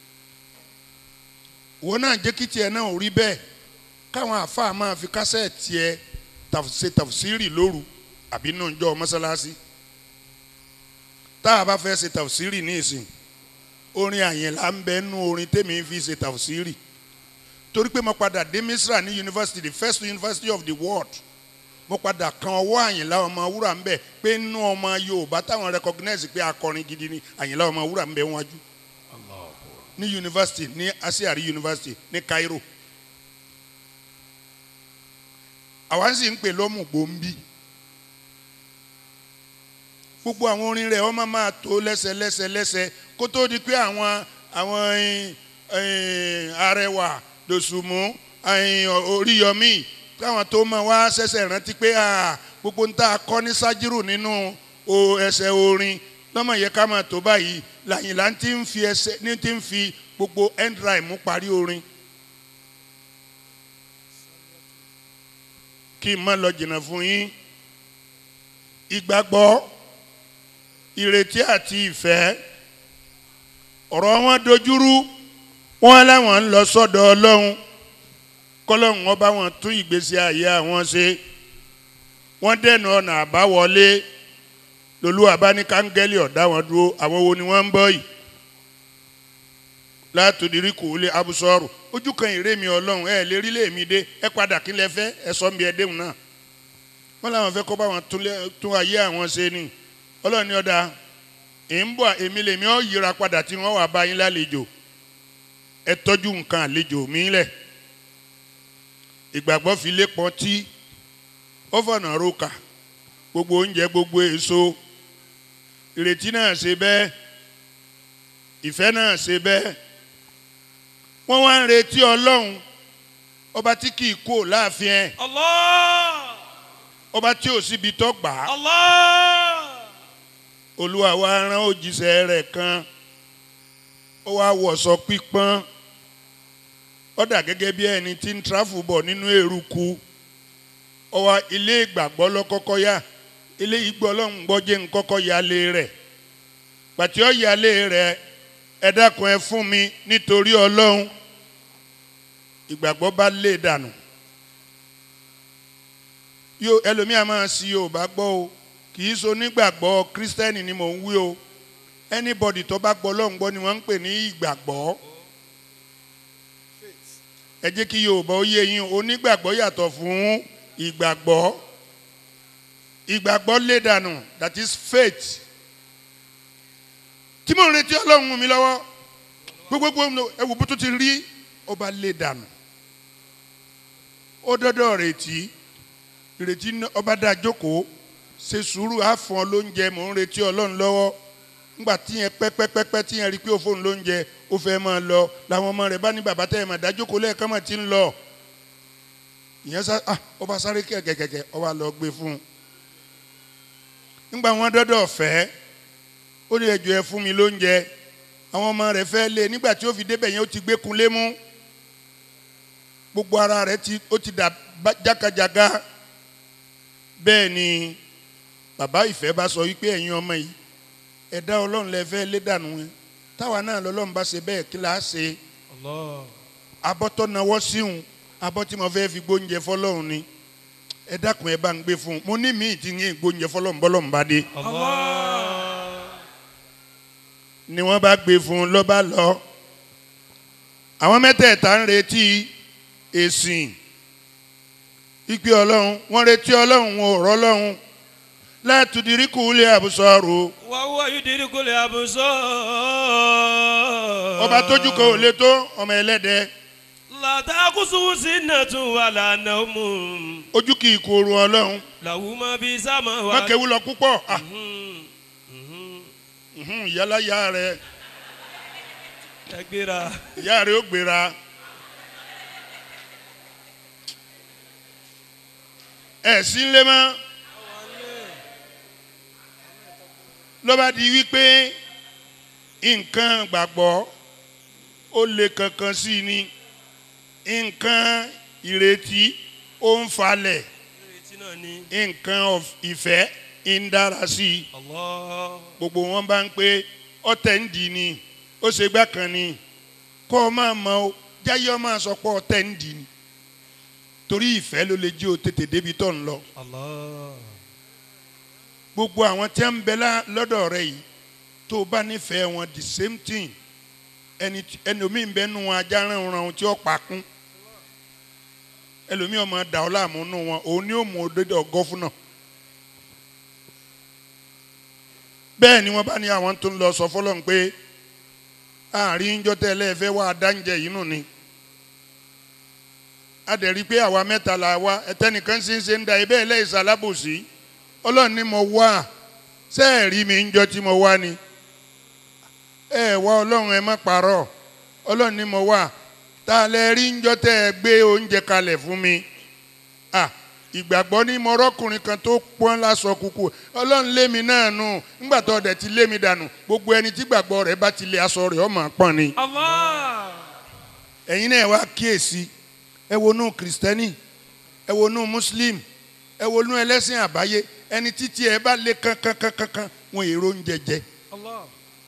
wọn náà jẹ́ kí tiẹ̀ náà ò rí bẹ́ẹ̀ káwọn àfa máa fi kásẹ̀tì ẹ taf- ṣe tàfsírì lóru àbí nù jọ mọ́sálásí tá a bá fẹ́ ṣe tàfsírì ní ìsìn orin àyìnlá ń bẹ nú orin tèmi fi ṣe tàfsírì torí pé mo padà dé misra ní university the first university of the world mo padà kan ọwọ́ àyìnlá ọmọ wúrà ń bẹ̀ pé nínú ọmọ yorùbá táwọn recognize pé akọrin gidi ni àyìnlá ọmọ wúrà ń bẹ wájú ní university ní asiari university ní cairo àwa sì ń pè lọ́mù gbòǹbì gbogbo àwọn orin rẹ̀ wọ́n máa máa tó lẹ́sẹ̀ lẹ́sẹ̀ lẹ́sẹ̀ kó tó di pé àwọn àwọn eh, eh, arẹwà dòsùmù eh, oríyọmí káwọn tó máa wá ṣẹ̀ṣẹ̀ rántí pé ah, gbogbo ń tá a kọ́ ní sájírù nínú o ẹsẹ̀ orin lọ́mọ yẹ ká máa tó báyìí làyìnlá ti ń fi ẹsẹ̀ ní ti ń fi gbogbo end rhyme parí orin. kí n má lọ jìnnà fún yín ìgbàgbọ́ ìrètí àti ìfẹ́ ọ̀rọ̀ wọn dojúrú wọn láwọn ń lọ sọ́dọ̀ ọlọ́run kọ́lọ́run wọn bá wọn tún ìgbésí ayé àwọn ṣe wọ́n dẹ̀nà ọ̀nà àbáwọlé lolú abánikángẹ́lì ọ̀dá wọn dúró àwọn wo ni wọ́n ń bọ̀ yìí látòdìrí kò lé abusọ́rù ojú kan ìrè mi ọlọ́run ẹ lè rí lèmi dé ẹ padà kí lẹ fẹ́ ẹ sọ mi ẹ déhùn náà wọ́n làwọn fẹ́ kó bá wọn tún lé- tún ayé àwọn ṣe ni ọlọ́run ní ọ̀dà ẹ̀ ń bọ̀ èmi lèmi ọ̀ yíra padà tí wọ́n wà bá yín lálejò ẹ tọ́jú nǹkan àlejò mi lẹ̀ ìgbàgbọ́ fi lé pọ́n tí ó fọ̀nà roka gbogbo oúnjẹ gbogbo èso ìrètí náà ṣe bẹ́ẹ̀ ìfẹ́ náà ṣe bẹ́ẹ̀ wọ́n wá ń retí ọlọ́run ọba tí kì í kó láàfin ẹ̀ Allah ọba tí ò síbi tó gbà á Allah olúwa wa rán òjíṣẹ́ rẹ̀ kan ó wá wọ̀sọ pípọ́n ó dà gẹ́gẹ́ bí ẹni tí ń tráfù bọ̀ nínú eruku ó wá ilé ìgbàgbọ́ lọ́kọ́kọ́ yá ilé ìgbọ́ ọlọ́run gbọ́ jẹ́ nkọ́kọ́ yálé rẹ̀ pàtí ó yálé rẹ̀ ẹ dákun ẹ fún mi nítorí ọlọ́run ìgbàgbọ́ bá lé dànù yóò ẹlòmíà máa sí yorùbá gbọ́ o kì í so nígbàgbọ́ kírísítẹ́nì ni mò ń wí o anybody tó bá gbọ́ ọlọ́run gbọ́ ni wọ́n ń pè ní ìgbàgbọ́ ẹ jẹ́ kí yorùbá ó yé yín onígbàgbọ́ yàtọ̀ fún ìgbàgbọ́ ìgbàgbọ́ lé dànù that is faith tí mò ń retí ọlọ́run mú mi lọ́wọ́ gbogbogbò ẹwù bó tó ti rí ọba lé dànù ó dọ́dọ̀ retí ìrètí ọba dá jókòó ṣe sùúrù àfọ̀n lóúnjẹ mò ń retí ọlọ́run lọ́wọ́ ńgbà tíyẹn pẹ́pẹ́pẹ́pẹ́ tíyẹn rí pé ó fóun lóúnjẹ ó fẹ́ máa lọ làwọn ọmọ rẹ̀ bá ní bàbá tẹ́ ẹ̀ mà dá jókòó lẹ́ẹ̀kan mà ti ń lọ ìyẹn sá ah ọba sáré kẹ̀kẹ̀kẹ̀ ọba lọ gbé fún un ńgbà wọn dọ́dọ̀ fẹ́ ó ní ẹjọ́ ẹ fún mi lóúnjẹ àwọn ọmọ rẹ̀ fẹ́ lé nígbà tí ó fi débẹ̀ yẹn ó ti gbé kunlé mú gbogbo ara rẹ̀ ti ó ti dà jákàjàgá bẹ́ẹ̀ ni bàbá ìfẹ́ bá sọ wípé ẹ̀yin ọmọ yìí ẹ̀dá ọlọ́run lẹ fẹ́ lé dànù ẹ táwa náà lọ́lọ́run bá ṣe bẹ́ẹ̀ kí la ṣe abọ́tọ́ nawọ́ síhun abọ́ tí mo fẹ́ fi gbóúnjẹ fọlọ́run ni ẹ dákun ẹ bá ń gbé fún un mo ní míì tí ń yé gbóúnjẹ fọlọ́run bọ́lọ́run bá dé ni wọ́n bá gbé fún un lọ́ bá lọ àwọn mẹ́tẹ̀ẹ̀ta ń retí èsìn ìpè ọlọ́run wọ́n retí ọlọ́run wọn ò rọ́ ọlọ́run látùdírí kùlẹ̀ àbùsọ̀rù wàhùwà yìí dirí kò lè àbùsọ. ọba tójú kan ò lè tó ọmọ ẹlẹ́dẹ̀ làtàkùsù sí nàtún wà lànà mú. ojú kì í kóoru ọlọ́run làwùmọ̀ bíi sámà wà. mákèwú lọ púpọ̀ ah, mhm, ìyálà ìyá rẹ ẹ gbéra. ìyá rẹ ó gbéra ẹ sí lé mọ́ ló bá di wípé nǹkan gbàgbọ́ ó lè kankan sí i ní nǹkan ìrètí ó ń falẹ̀ ìrètí náà ni. nǹkan of- ìfẹ́ ń dára sí i Allah. gbogbo wọn bá ń pé ọtẹ ń dì ní ó ṣe gbá kan ní kọ́ ọ máa mọ ọ jáyé ọ máa sọ pé ọtẹ ń dì ní torí ìfẹ́ ló lè jí o tètè débi tó ń lọ Allah. gbogbo àwọn tí ń bẹ lá- lọ́dọ̀ rẹ yìí tó o bá nífẹ̀ẹ́ wọn the same thing ẹni tí- ẹni omi ń bẹ nu wọn ajá ránran tí ó pa kún ẹlòmíì ọmọ dà ọ́ láàmú nù wọn òun ni ó mú odòdó ọgọ́fún náà bẹ́ẹ̀ ni wọ́n bá ní àwọn tó ń lọ sọ fọlọ́n pé àárín ìjọ tẹ́lẹ̀ fẹ́ wá adáǹjẹ yìí nù ni a dẹ̀ rí i pé àwa mẹ́ta la wá ẹtẹ́nìkan ṣe ń ṣe ń da ibẹ̀ lẹ́yìn sálábòsí ọlọ́run ni mo wá ṣé ẹ̀ rí mi ń jọ tí mo wá ni ẹ wá ọlọ́run ẹ má parọ́ ọlọ́run ni mo wá ta lẹ rí ń jọ tẹ́ ẹ gbé oúnjẹ kalẹ̀ fún mi ah ìgbàgbọ́ ní mo rọ́kùnrin kan tó pọ́n lásọ kúkú ọlọ́run lé mi náà nù ńgbà tó ọdẹ ti lé mi dànù gbogbo ẹni tí gbàgbọ́ rẹ̀ bá ti lé aṣọ rẹ̀ ọmọ pọ́n ni Allah. ẹ̀yin náà wá kíyèsí ẹ wonú kìrìsìtẹ́nì ẹ wonú muslim ẹ wonú ẹlẹ́sìn àbáyé ẹni títí ẹ bá lé kankankankan wọn èrò ń jẹjẹ Allah.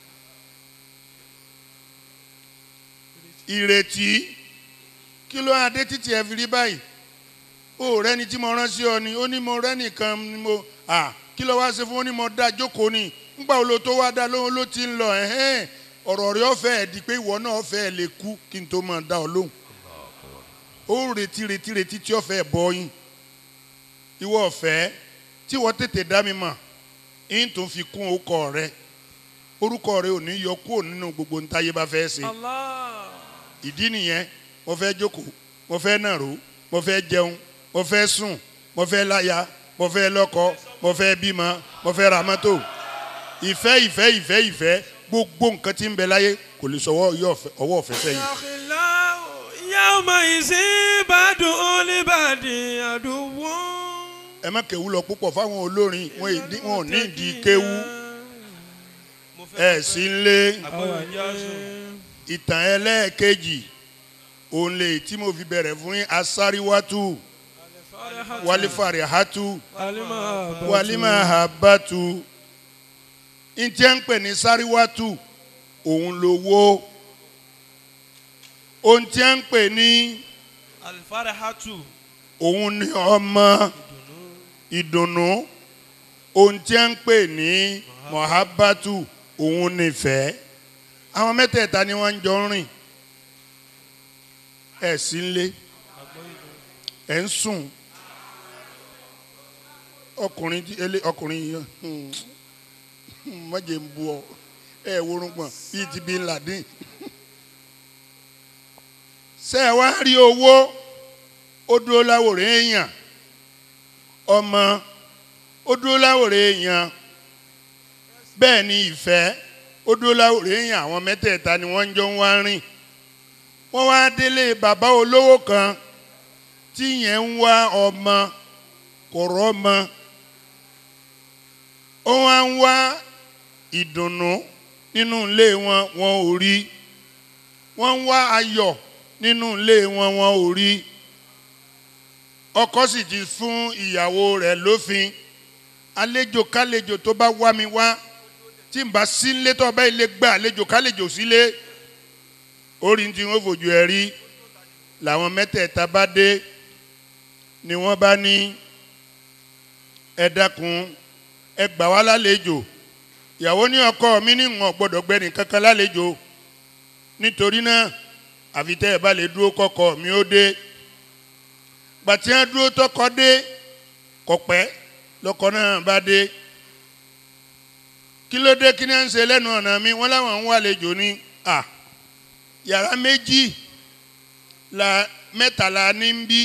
ìrètí kí ló adé títí ẹ fi rí báyìí ó rẹni tí mo rán sí ọ ni ó ní mo rẹ́nìkan ni mo à kí ló wá ṣe fún ó ní mo dá jókòó ni ńgbà wo lo tó wá dá lóhun ló ti ń lọ ẹ̀hẹ́n ọ̀rọ̀ rẹ̀ ọ̀fẹ́ ẹ̀ di pé ìwọ náà ọ̀fẹ́ ẹ̀ lè kú kí n tó máa dá ọ lóhùn ó retí retí retí tí ọ̀fẹ́ ẹ̀ bọ́ yín ìwọ ọ̀fẹ́ tí wọ́n tètè dá mi mọ̀ yín tó fi kún orúkọ rẹ orúkọ rẹ ò ní yọ kúrò nínú gbogbo ntáyé bá fẹ́ ṣe Allah. ìdí nìyẹn mo fẹ́ jókòó mo fẹ́ nàró mo fẹ́ jẹun mo fẹ́ sùn mo fẹ́ láya mo fẹ́ lọ́kọ mo fẹ́ bímọ mo fẹ́ ra mọ́tò ìfẹ́ ìfẹ́ ìfẹ́ ìfẹ́ gbogbo nǹkan tí ń bẹ láyé kò lè sọwọ́ ọwọ́ ọ̀fẹ́ sẹ́yìn. Yakhillahu yawma izin badun li badin aduwwun. ẹ má kéwú lọ púpọ̀ fáwọn olórin wọn ì ní- wọn ò ní ìdí kéwú ẹ̀ sí ń lé àgbọ̀yọ̀ ìjà sùn. ìtàn ẹlẹ́ẹ̀kejì òun lè tí mo fi bẹ̀rẹ̀ fún yín asáríwátú wálífàrẹ̀hátú wálímà habatu njẹ́ ń pè ní sáríwátú òun lówó ohun tí ń pè ní alifare hatu òun ni ọmọ ìdùnnú ohun tí ń pè ní mọ̀hábátù òun nífẹ̀ẹ́ àwọn mẹ́tẹ̀ẹ̀ta ni wọ́n ń jọ ń rìn ẹ̀ sí ń lé ẹ̀ ń sùn ọkùnrin tí elé ọkùnrin yìí mọ̀jẹ̀ ń bu ọ ẹ̀ worúnpọ̀n bíi ti bí ladin ṣe ẹ wá rí owó ó dúró láwòrán èèyàn ọmọ ó dúró láwòrán èèyàn bẹ́ẹ̀ ni ìfẹ́ ó dúró láwòrán èèyàn àwọn mẹ́tẹ̀ẹ̀ta ni wọ́n ń jọ ń wá rìn wọ́n wá délé bàbá olówó kan tí yẹn ń wá ọmọ kò rọ́mọ ó wá ń wá ìdùnnú nínú ilé wọn wọn ò rí wọ́n ń wá ayọ̀ nínú ilé wọn wọn ò rí ọkọ sì ti fún ìyàwó rẹ̀ lófin àlejò kálejò tó bá wá mi wá tí n bá sílé tó bá ilé gbà àlejò kálejò sílé orí tí wọ́n fojú ẹ rí làwọn mẹ́tẹ̀ẹ̀ta bá dé ni wọ́n bá ní ẹ dákun ẹ gbà wá lálejò ìyàwó ní ọkọ mi ní ìwọ̀n gbọ́dọ̀ gbẹ́ni kankan lálejò nítorí náà àfi tẹ́ ẹ bá lè dúró kọ́kọ́ mi ó dé gbàtí wọn dúró tọkọ dé kọ̀pẹ́ lọkọ náà bá dé kí ló dé kí ni à ń ṣe lẹ́nu ọ̀nà mi wọ́n láwọn ń wá àlejò ní à yàrá méjì la mẹ́tàlá ní ń bí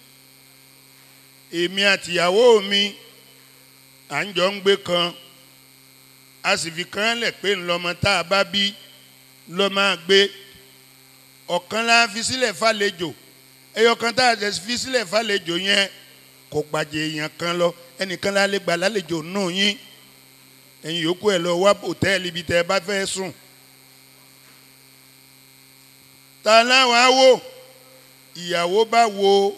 èmi àtìyàwó mi à ń jọ ń gbé kan a sì fi kan lẹ̀ pé ńlọmọ tá a bá bí lọ́ máa gbé ọ̀kan la fi sílẹ̀ fàlejò ẹyọkan tá a jẹ fi sílẹ̀ fàlejò yẹn kò gbàjẹ́ èèyàn kan lọ ẹnìkan la lè gbà lálejò nù yín ẹ̀yin yòókù ẹ̀ lọ wá hòtẹ́ẹ̀lì ibi tẹ́ ẹ bá fẹ́ sùn. ta láwọn á wò ìyàwó bá wo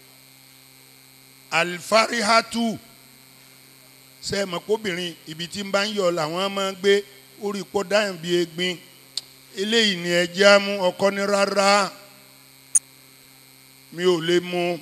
alifarihatu sẹ́ẹ̀mọ̀ kóbìnrin ibi tí ń bá ń yọ làwọn máa ń gbé orí pọ́ dáhùn bíi egbin eléyìí ni ẹjẹ́ á mú ọkọ ní rárá mi ò lè mú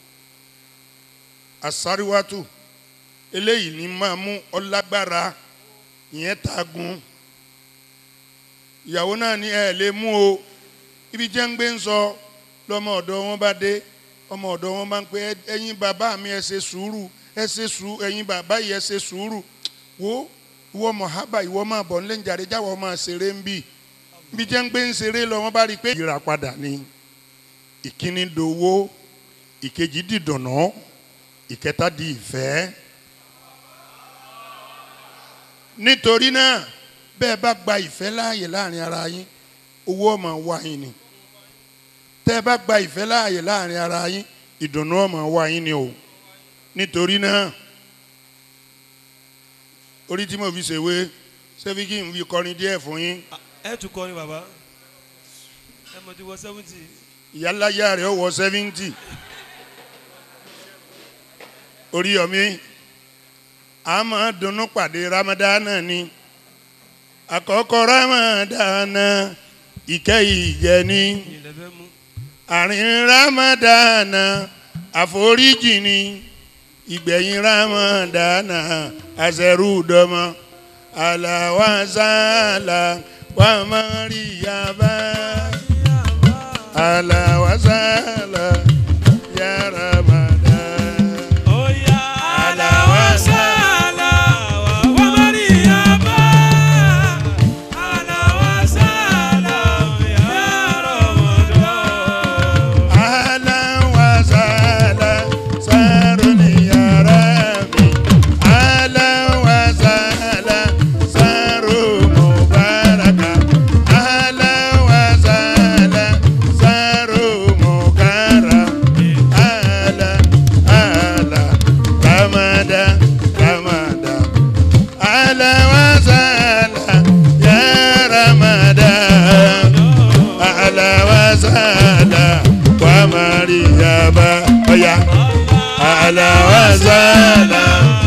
àsáríwátù eléyìí ni máa mú ọlágbára ìyẹn tagun ìyàwó náà ní ẹ lè mú o ibi jẹ́ ń gbé ń sọ lọ́mọ ọ̀dọ́ wọn bá dé ọmọ ọ̀dọ́ wọn bá ń pè ẹ̀yin bàbá mi ẹ ṣe sùúrù ẹ ṣe sùúrù ẹ̀yin bàbá yìí ẹ ṣe sùúrù wo ìwọ mọ̀hábà ìwọ máa bọ̀ nílẹ̀ ń jàre jáwọ́ máa ṣeré ń bì bí jẹ́ ń gbé ń ṣeré lọ wọ́n bá rí i pé ìyírapadà ni ìkíní dowó ìkejì dìdùnnà ìkẹta di ìfẹ́. nítorí náà bẹ́ẹ̀ bá gba ìfẹ́ láàyè láàrin ara yín owó ọmọ wá yín ni tẹ́ ẹ bá gba ìfẹ́ láàyè láàrin ara yín ìdùnnú ọmọ wá yín ni o nítorí náà orí tí mo fi ṣèwé ṣé fi kí n fi kọrin díẹ̀ fún yín ẹ tún kọ́ ni bàbá ẹ mọ̀ ti wọ seventy. ìyálàyà rẹ̀ ó wọ seventy Oríyọ̀mí a máa dunnú pàdé ramadana ni àkọ́kọ́ ramadana ìkẹyìn ìjẹni ilẹ̀ fẹ́ mú. àárín ramadana àforíjì ni ìgbẹ̀yìn ramadana àṣẹrúdọ́mọ àlàwàsálà wàmárìyàbá àlàwàsálà ya ramadan. Oya alawasala wa mariyaba alawasala ya Ramadan. أهلا وسهلا سارني يا ربي أهلا وسهلا سار مباركة أهلا وسهلا sàlà wà màríyàbá ọ̀yà àlà wà sàlà.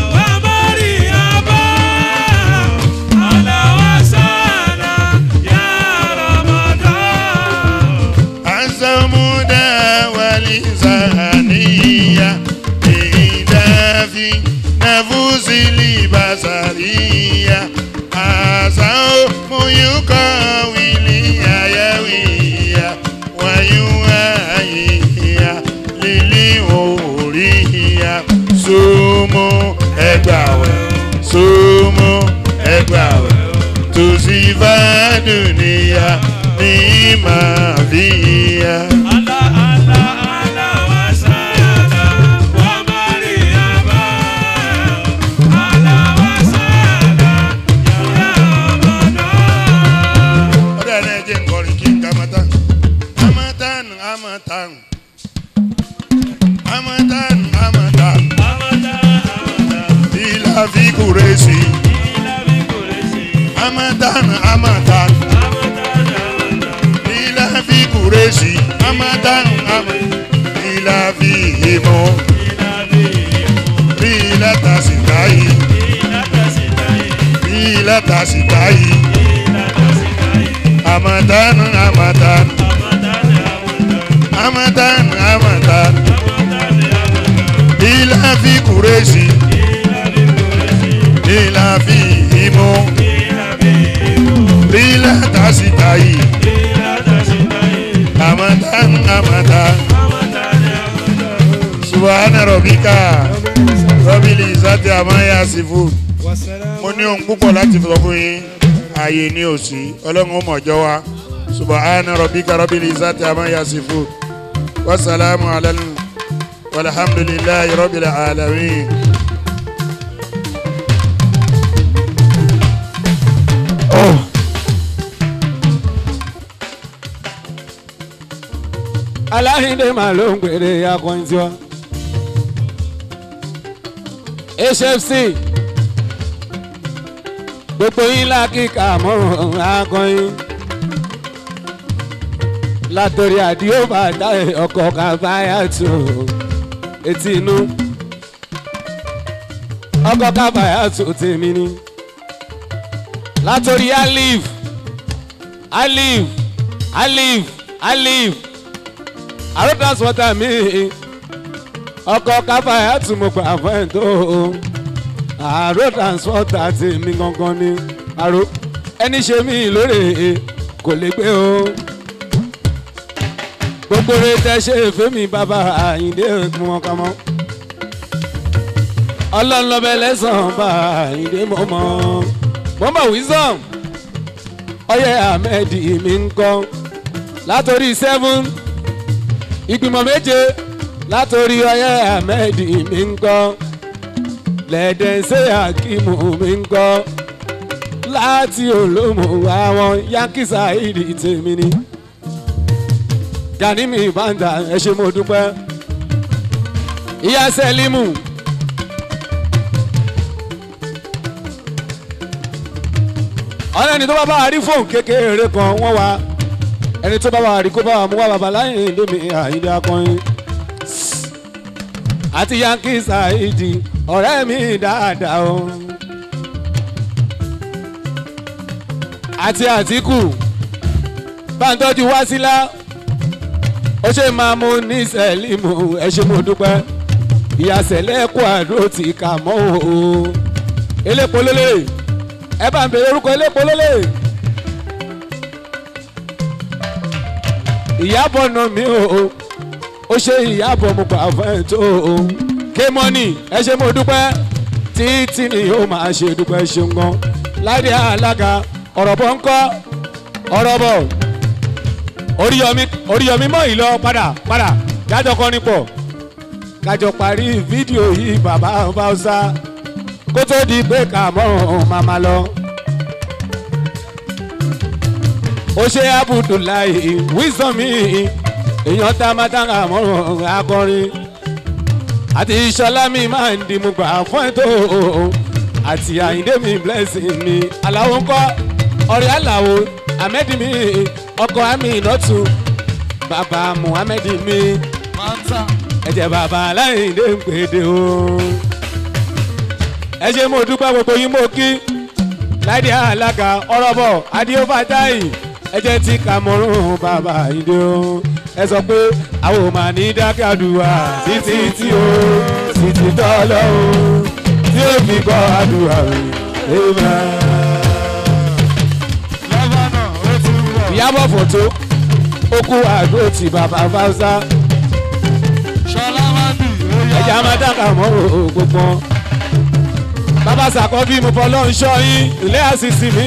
asamuda walizaniya idafi nafusili basariya asao muyuka wili ayawiya wayuwayiya lili oriya sumu ẹgbàwẹ sumu ẹgbàwẹ tusifaduniya ní màvíya. ọ̀dọ̀ ẹ̀ náà jẹ́ nkọrin kí n ka mọ́tàn. amatan amatan amatan amatan bila fi kuresi amatan amatan bila fi kuresi amatan amatan bila fi himo bila tasitayi bila tasitayi amatan amatan amatan amatan bila fi kuresi bila fi himo bila tasitayi amatan amatan subhana rabbika rabbil izzati amma yasifun mo ní ohun púpọ̀ láti sọ fún yín ààyè ní òsì ọlọ́run ó mọ̀jọ́ wa subhana rabbika rabbil izzati amma yasifun wasalaamu alayhi walhamdulillahi rabbil alamin. aláhìndé máa ló ń pèrè akọrin tiwa. hfc gbogbo yín lákìka mọ́rùn akọrin látòrí àdìo bàtà ọkọ̀ kábáyà tó etí inú ọkọ̀ kábáyà tó tèmi ni látòrí alif alif alif alif àrò transporter mi ọkọ̀ kábàáyà tún mo gbà fún ẹ̀ tó àrò transporter ti mi gangan ni àrò ẹni ṣe mí lóore kò lè gbé o gbogbo rẹ tẹ ṣe fẹmi bàbá àyíndé ẹkún wọn kà mọ ọlọ́nlọ́bẹ lẹ́sàn-án bá àyíndé mọ́ mọ́ mọ́mọ́ wisdom ọyẹ ahmed mi ń kọ́ látòrí seven ìgbìmọ̀ méje látòrí ọyẹ ahmed mi ń kọ́ lẹ́dẹ̀ẹ́sẹ̀ akimu mi ń kọ́ láti olómù àwọn yankisa ìdí tèmi ni gani mi banda ẹ ṣe mo dúpẹ́ ìyá sẹ́límù ọ̀rẹ́ ẹni tó bá bá wa rí fóònù kékeré kan wọ́n wá ẹni tó bá wa rí kó bá wa mú wá bàbá láyé lómi àyíndé akọrin àti yankee saidi ọ̀rẹ́ mi dáadáa o àti àtìkù bá ń tọ́jú wá sílá ó ṣe máa mú ní sẹ́límù ẹ ṣe mo dúpẹ́ ìyá sẹ́lẹ̀ kó àdúró ti kà mọ́ o elépo lélẹ̀ ẹ bá ń bèrè orúkọ elépo lélẹ̀ ìyábọ̀ nà mí o ó ṣe ìyábọ̀ mo gbà fún ẹ tó o kémọ́nì ẹ ṣe mo dúpẹ́ títí ni yóò máa ṣe dúpẹ́ ṣeun gan láìdí alága ọ̀rọ̀ bọ̀ ń kọ́ ọ̀rọ̀ bọ̀ oríyọmí oríyọmí mọ ìlọ padà padà jájọ kọrin pọ kájọ parí fídíò yìí bàbá báwùsá kó tó di pé ká mọ màmá lọ. ó ṣe abudulayi wisdom mi èèyàn tá a máa tán àmọ́ akọrin àti ìṣọlá mi máa ń dìmú gbà fún ètò àti àyíndé mi blessing mi aláwo ńkọ́ ọ̀rẹ́ aláwo ahmed mi ọkọ àmì ìnọ́tù bàbá muhammed mi máa ń tà. ẹ̀jẹ̀ bàbá aláìndé ń pèdè o. ẹ ṣe mo dúpẹ́ gbogbo yín mo kí láìdí alága ọ̀rọ̀bọ̀ adéófàtáì ẹ̀jẹ̀ tí kàmọ́rún bàbá ìdè o. ẹ sọ pé àwọn ò máa ní dákẹ́ àdúrà títí tí o títí tọ́lọ́ o tí ó fi gbọ́ àdúrà rẹ̀ amen. lọ́ba náà ó ti ń bọ̀. ìyábọ̀ fòtó ó kú àgbo tí bàbá fáwọsá ṣọlá máa bì ó yá. ẹ̀jẹ̀ á máa dákà mọ́ gbogbo wọn. bàbá sàkọ́bí mo fọlọ́ ń ṣọ́ yín ilé àṣìṣì mi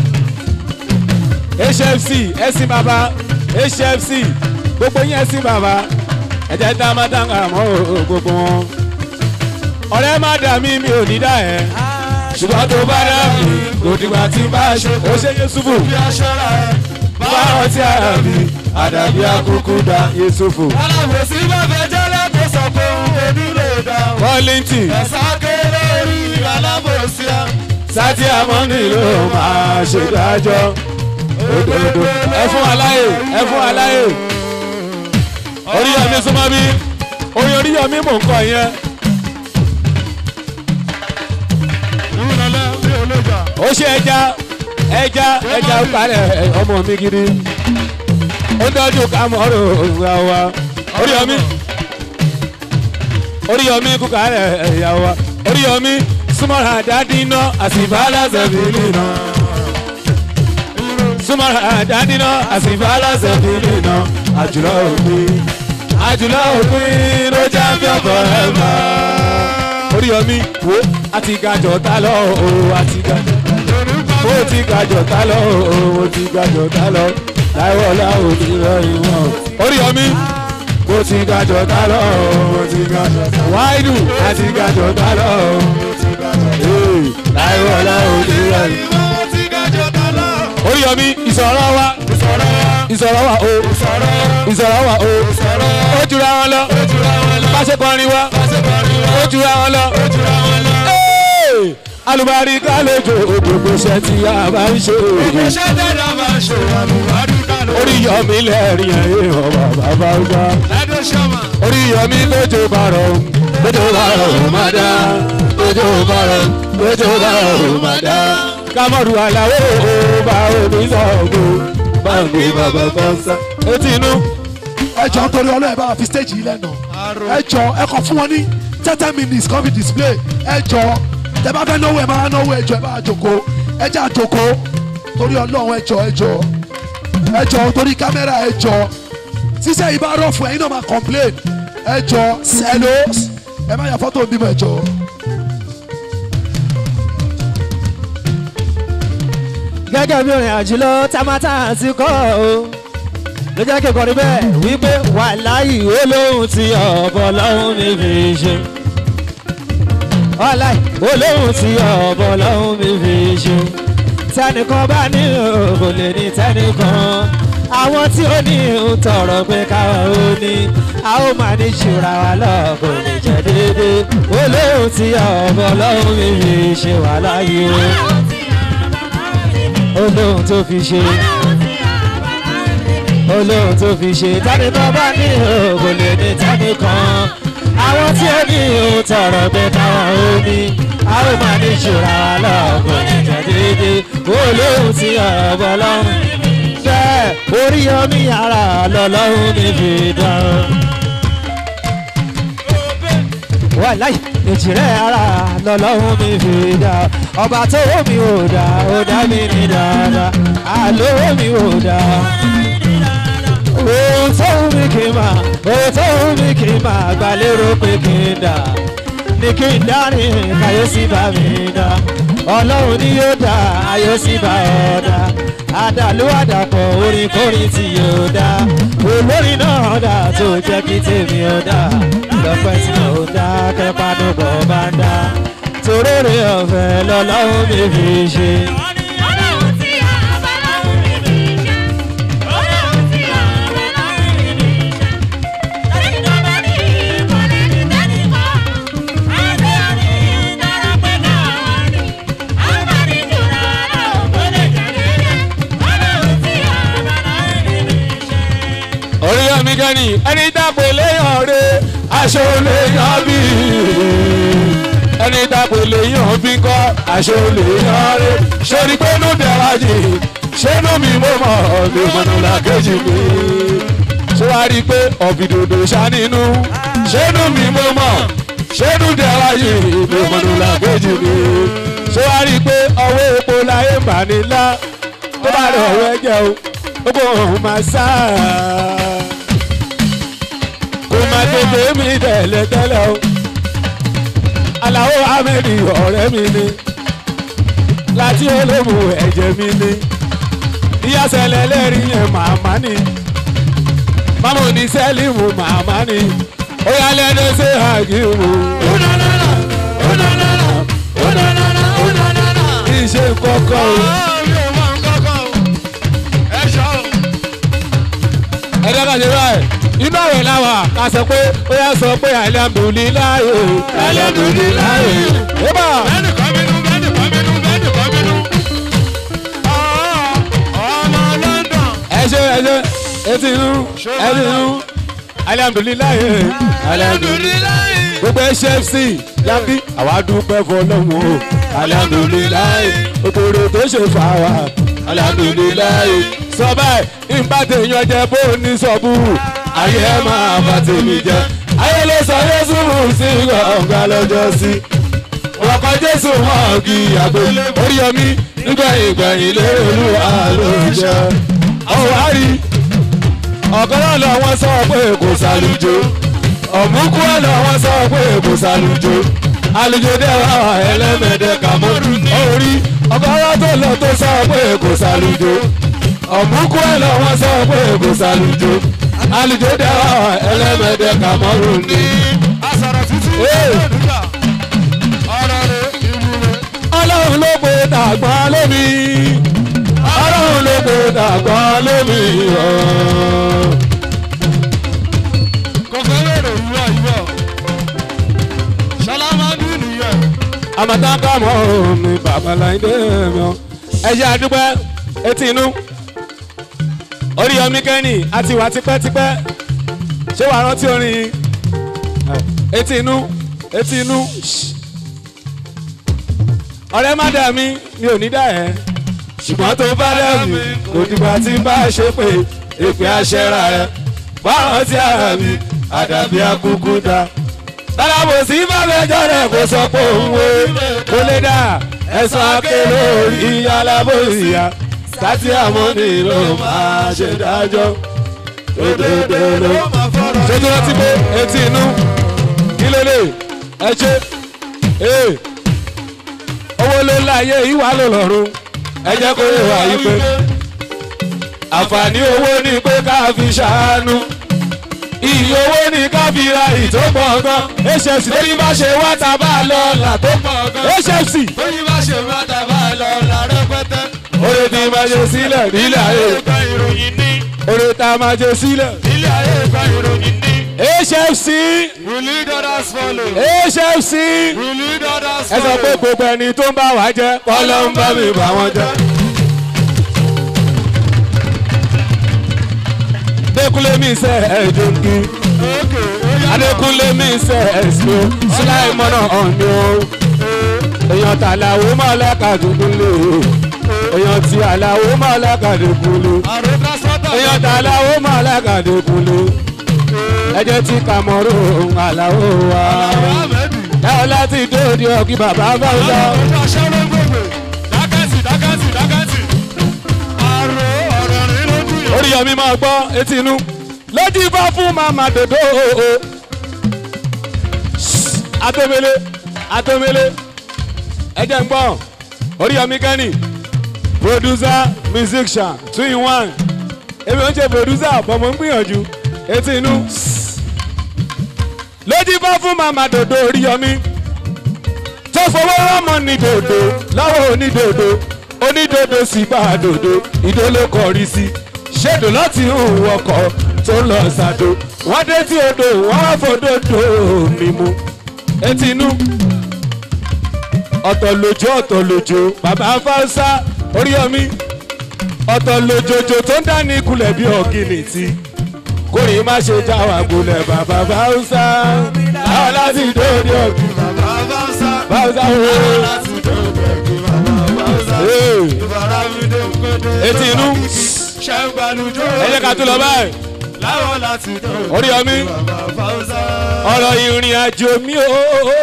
hfc ẹ̀sìn bàbá hfc gbogbo yín ẹ̀sìn bàbá ẹ̀jẹ̀ tá a máa dákà mọ́ gbogbo wọn. ọ̀rẹ́ má dà mí mi ò ní dà ẹ́ ṣùgbọ́n tó bá dà mí kò dìgbà tí bá a ṣe ó ṣe Yusufu bí aṣọra ẹ. bá ọtí ara mi àdàbí akúkú da Yusufu. alábòsí bá fẹ́ jẹ́lẹ̀ tó sọ pé òun kò ní lè dá. Wọ́lìntì ẹ̀sà kéré orí alábòsí á. sátì àmọ́nì ló máa ṣèdájọ́ òdodo. ẹ fún aláyè ẹ fún aláyè. oríyọmí súnmọ́ bí oyin oríyọmí mò ń kọ yẹn. ìrùnàlẹ́ bí olójà. ó ṣe ẹja ẹja ẹja ó parẹ́ ọmọ mi gidi. ó dọ́jú kámọ́rò ìwà wa. oríyọmí oríyọmí kúkà rẹ̀ ẹ̀yà wa. oríyọmí súnmọ́ra dáadé iná àsìbálà sẹ̀fìlì náà. súnmọ́ra dáadé iná àsìbálà sẹ̀fìlì náà. àjùlọ òpin àjùlọ òpin ló já fi ọkọ̀ ẹ̀ mọ́. oríyọmí wo àti gàjọ tá lọ o àti gàjọ ó ti gàjọ tá lọ o ó ti gàjọ tá lọ láìwọlá òní rẹ ìwọ̀n. oríyọmí ó ti gàjọ tá lọ o ó ti gàjọ tá lọ wáìdù àti gàjọ tá lọ o Ee, láìwọlá òní rẹ ìwọ̀n. ìwọ́n ti gájọ tọ́lá. oríyọmí ìsọ̀rọ̀ wa ìsọ̀rọ̀ ìsọ̀rọ̀ wa o ìsọ̀rọ̀ ìsọ̀rọ̀ wa o ìsọ̀rọ̀ ó jura wọn lọ ojúra wọn lọ. bá ṣe kọrin wa pàṣípàrí wa ó jura wọn lọ. ojúra wọn lọ. Ee, alùbáríkà lójó gbogbo iṣẹ́ tí a bá ń ṣe. iṣẹ́ tẹ̀lé máa ṣe àlùbáríkà lọ. oríyọmí lẹ́rìn ẹ̀yìn ọba bàbá ọjà. lẹ́dọ̀ ṣọ́mà. oríyọmí lójó bàrọ̀ lójó bàrọ̀ ò má dá lójó bàrọ̀ lójó bàrọ̀ ò má dá. kámọ́rù aláwọ̀ ó bá omi sọ̀gbọ̀ báńgì bàbá kan sá. etí inú ẹ jọ torí ọlọ́ọ̀ ẹ bá wa fi stage yìí lẹ́nu ẹ jọ ẹ kọ fún wọn ní thirty minutes kan fi display ẹ jọ tẹ bá fẹ́ náwó ẹ máa náwó ẹ jọ ẹ bá jòkó ẹ já jòkó torí ọlọ́run ẹ jọ ẹ jọ ẹ jọ torí kámẹ́rà ẹ jọ sísẹ yìí bá rọ̀ fún ẹ̀yin náà máa complain ẹ jọ hello ẹ má yà fọ́tò bímọ ẹ jọ. gẹ́gẹ́ bí orin àjùlọ tamata ti kọ́ o ló jẹ́ kí n kọrin bẹ́ẹ̀ wípé wàláyì olóhùn tí ọ̀bọ lọ́hùn mi fi ṣe wàláyì olóhùn tí ọ̀bọ lọ́hùn mi fi ṣe tẹnìkan bá ní kò lè ní tẹnìkan àwọn tí ó ní ń tọrọ pé káwọn ó ní a ó máa ní ṣùra wa lọ kò lè jẹ déédéé olóhùn tí ọ̀bọ lọ́hùn mi fi ṣe wàláyì o olóhùn tó fi ṣe olóhùn tó fi ṣe tani tó bá ní òògùn lè ní tani kan àwọn tí ó ní òun tọrọ pé káwọn ó ní a ó máa ní ìṣura wa lọ́ọ̀gùn níjà déédéé olóhùn tí ọ̀bọ lọ́hùn bẹ́ẹ̀ orí omi ara lọ́lọ́hùn mi fi dán wàláì ìjìrẹ́ ara lọ́lọ́hún mi fi dá ọba tó wó mi ò dá ó dá mi ní dáadáa àlówó mi ò dá. ohun tó wù mí kí n máa ohun tó wù mí kí n máa gbà lérò pé kí n dà ní kí n dárin káyọ̀sí bá mi dá ọlọ́run ni yóò dá ayọ̀sí bá ọ dá àdàlú àdàpọ̀ orin kórin tí yóò dá olórin náà dá tó jẹ́ kí tèmi ó dá lọ́pẹ́ tí mo dá kẹ́pánú bọ̀ bá ń dá torére ọ̀fẹ́ lọ́lọ́run mi fi ṣe. Orí kẹ́ni ẹni dàpọ̀ léyàn re aṣọ léyàn bí ẹni dàpọ̀ léyàn bí kọ́ aṣọ léyàn re sori pé inú bẹ̀rẹ̀ jì ṣẹ́nu mi mo mọ̀ mi mọ̀nà làkejì mi ṣé wàá rí i pé ọ̀bìdòdò ṣàánínú ṣẹ́nu mi mo mọ̀ ṣẹ́nu bẹ̀rẹ̀ jì mi mọ̀nà làkejì mi ṣé wàá rí i pé ọwọ́ epo láyé ń bà nílá tó bá rẹ̀ ọ̀wọ́ ẹ̀jẹ̀ o gbogbo ọ̀hún máa sá kò má tètè mi tẹ̀lẹ̀tẹ̀lẹ̀ o aláwo amẹ́ni ọ̀rẹ́ mi ni láti olómù ẹ̀jẹ̀ mi ni ìyàsẹ̀lẹ̀ lẹ́rìí yẹn màmá ni mámú ní sẹ́límù màmá ni ó yà lẹ́nu ṣe àgìmù. iṣẹ́ kọ́kọ́ o. ẹ̀dá kan ṣe báyìí inú ọ̀rẹ́ láwà ká sọ pé ó yà sọ pé alihamudulilayi alihamudulilayi. yébà ẹ ṣe ẹ ṣe etí inú etí inú alihamudulilayi alihamudulilayi. gbogbo hfc yabi àwa dúpẹ́ fọlọ́mù o alihamudulilayi òkòrò tó ṣe fà wá alihamudulilayi. sọ báyìí ìbátẹ̀yàn jẹ bó ní sọ́bù ayé ẹ máa bá tèmi jẹ ayé ló sọ yéṣu mú sí gbọ̀ngàn lọ́jọ́ sí ọkọ̀ jésù wọn kì í àgbo oríyọmí nígbẹ̀yìn gbẹ̀yìn lérò olúwa ló jẹ ọ̀hún àrí ọ̀kan náà lọ wọ́n sọ pé kò sálùjọ ọ̀mùkú ẹ̀ lọ wọ́n sọ pé kò sálùjọ àlùjọ dẹ́wà ẹlẹ́mẹ̀dẹ́ kàmọ́rù orí ọ̀kan náà tó lọ tó sọ pé kò sálùjọ ọ̀mùkú ẹ̀ lọ wọ́n sọ pé kò sálùjọ àlùjọ dẹ́wà ẹlẹ́mẹ̀dẹ́ kàmọ́rù ní. ọlọ́run ló pe tàgbọ́n lómi ọlọ́run ló pe tàgbọ́n lómi ọ̀. àmọ̀tàkà mọ́ mi babaláyé mi ọ́. ẹ ṣe àdúpẹ́ etí inú oríyọmí kẹ́ni àti wà tipẹ́tipẹ́ ṣé wàá rántí orin yìí? etí inú etí inú ọ̀rẹ́ má dà mí mi ò ní dà ẹ́ ṣùgbọ́n tó bá dà mí kò dìgbà tí n bá ṣe pé èpè aṣẹ́ra ẹ̀ bá rántí ara mi àdàbí akúkú ta tọ́lábò sí fàmẹ́jọ́ rẹ̀ kò sọ pé òun wo kò lè dà ẹ̀sán akéwò ìyá alábòsíyá sátì àmọ́ni ló máa ṣe dájọ́ òdòdó. ṣé tí wọ́n ti pé etí inú kí ló lè ẹ ṣe ee owó ló láyé ìwà ló lọ́rùn ẹ jẹ́ kó yẹ wá yí pé àǹfààní owó ni pé ká fi ṣàánú iye owó ní kábíra ìtó pọ̀ gan hfc lórí bá ṣe wá tá a bá lọ là tó pọ̀ gan hfc Tóyí bá ṣe má ta bá lọ la rẹpẹtẹ. oore tí máa ṣe sílẹ̀ nílẹ̀ ayé Ìgbà ìròyìn ní. oore tá a máa ṣe sílẹ̀ Ilé ayé ìgbà ìròyìn ní. hfc We lead others follow. hfc We lead others ẹ sọ follow. pé gbogbo ẹni tó ń bá wa jẹ kọ́lọ́ ń bá mi bá wọn jẹ. Adékúnlé mi sẹ́ ẹ̀jọ̀ kí. Adékúnlé mi sẹ́ ẹ̀sìn o. Síláì mọ́nà ọ̀nì o. Èèyàn tàlàwó máa lákàdúgbòlè o. Èèyàn tí àlàwó máa lákàdúgbòlè. Àrò transporter. Èèyàn tàlàwó máa lákàdúgbòlè. Ẹjẹ́ tí kàmọ́rò àlàó wa. Láwọn láti dóòdì ọ̀kí bàbá bá ń lọ. Àwọn aṣọ ló gbogbo. Dákẹ́tì dákẹ́tì dákẹ́tì. Àrò ọ̀rọ̀ rìn lójú yẹn. Oríyọmí máa gbọ́ etí inú. Lójú bá fún màmá dòdò o. Atomele Atomele ẹjẹ ń gbọ́ Oríyọmí Kẹ́ni producer musician two in one. Èmi ò ń ṣe producer bọ̀mọ̀ ń gbìyànjú etí inú. Lójú bá fún màmá dòdò Oríyọmí. Tó fowó rọ́mọ ní dòdò lọ́wọ́ onídòdò onídòdò sì bá a dòdò ìdó ló kọrí sí ṣèdò láti hùn ọkọ̀ tó ń lọ ṣàdó wọ́n dé tí odò wọ́n wá fòdòdò mímú etí inú ọ̀tọ̀ lójó ọ̀tọ̀ lójó bàbá fáwọsá oríyọmí ọ̀tọ̀ lójòjò tó ń dání kulẹ̀ bí ọ̀gìnì tí kórè má ṣe já wa gbolẹ̀ bàbá báwùsà láwọn láti dóde ọ̀gbìn bàbá báwùsà báwùsà láwọn wo. láti dóde ọ̀gbìn bàbá báwùsà Ee. ìfaramide kóde Etí inú. ṣẹ́gbàlújọ́ ẹ jẹ́ ká tó lọ báyìí láwọn láti dóde orí ọmí bàbá báwùsà. ọ̀rọ̀ ìrìn àjò mi o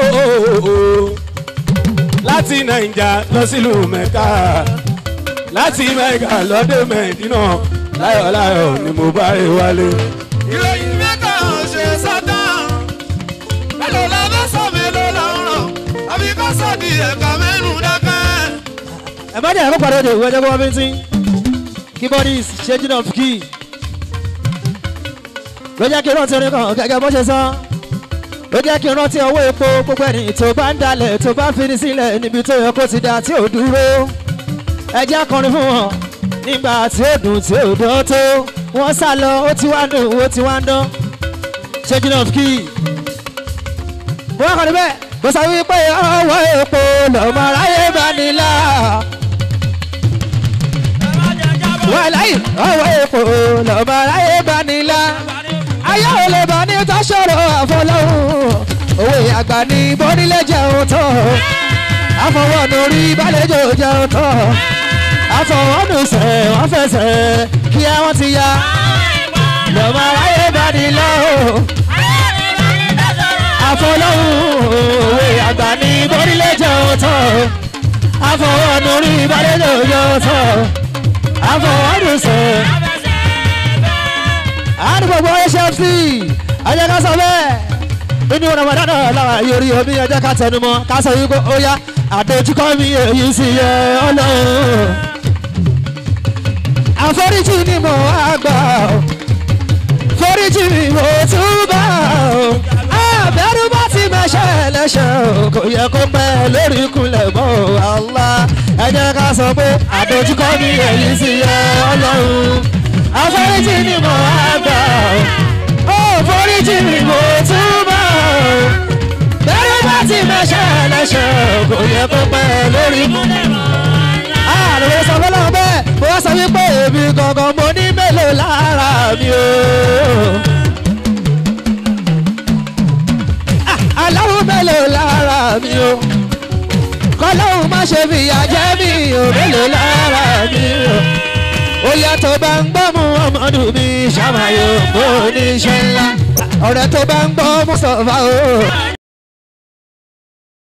láti nàìjà lọ sílùú mẹ́ka láti mẹ́ka lọ́dẹ mẹ́dínà láyọ̀láyọ̀ ni mo bá rí wálé. ìròyìn mẹ́ta ṣe sátán mélòó la fẹ́ sọ mélòó la ń rọ̀ àbí kó sọ di ẹ̀ka mẹ́rin dákẹ́. ẹ má dẹ̀ ẹ kó padà dé ìwé ẹjẹ́ kó wá bí ń tín keyboardist changing of key ló jẹ́ kí n rántí orin kan gẹ́gẹ́ bó ṣe sọ ló jẹ́ kí n rántí owó epo gbogbo ẹni tó bá ń dalẹ̀ tó bá ń fini sílẹ̀ níbi tó yẹ kó ti da tí ò dúró ẹ jẹ́ akọrin fún wọn nígbà tí ó dùn tí ò dán tó wọ́n sá lọ ó ti wá dùn ó ti wá ń dán changing of key wọ́n kọ́ni bẹ́ẹ̀ mo sọ wípé ọwọ́ epo lọ́mọ aráyé bá nílá wàláyé ọwọ́ epo lọ́mọ aráyé bá nílá ayé ò lè bá ní tọ́sọ̀rọ̀ àfọlọ́hún òwe àgbà ní bọ́nílé jẹun tán àfọwọ́nù rí bálẹ̀jọ jẹun tán àfọwọ́nù sẹ̀ wọ́n fẹsẹ̀ kí wọ́n ti ya lọ́mọ aráyé bá nílá o àfọlọ́hún òwe àgbà ní bọ́nílé jẹun tán àfọwọ́nù rí bálẹ̀jọ jẹun tán àfọwọ́nù sẹ̀ àánú gbogbo hfc ajẹ́ ká sọ bẹ́ẹ̀ inú ramadan làwọn yorí omi ẹjẹ́ ká tẹnu mọ́ ká sọ yìí kó ó yá àdójúkọ mi èyí sì yẹ ọlọ́run àforíjì ni mo wá gbà ó foríjì mi mo tún bá ó àbẹ̀rù bá ti mẹ́ṣẹ̀ lẹ́ṣẹ̀ ó kò yẹ kó pẹ́ lórí ìkúnlẹ̀ mọ́ àlá ẹ jẹ́ ká sọ pé àdójúkọ mi èyí sì yẹ ọlọ́run àforíjì ni mo wá gbà ó foríjì mi mo tún bá ó bẹ̀rù bá ti mẹ́ṣẹ̀ lẹ́ṣẹ̀ ó kò yẹ kó pẹ́ lórí ìkúnlẹ̀ mọ́ àlùwẹ̀ sọ fọlọ́ bẹ́ẹ̀ mo wá sọ wípé èmi gangan mo ní mélòó lára mi o. Ah, aláwọ̀ mélòó lára mi o. kọ́lọ́hún má ṣe fìyà jẹ́ mi o mélòó lára mi o. ó yàtọ̀ bá ń gbọ́ mu ọmọdún mi ṣàmàyò mo ní iṣẹ́ ńlá. ọ̀rẹ́ tó bá ń gbọ́ mú sọ̀fà o.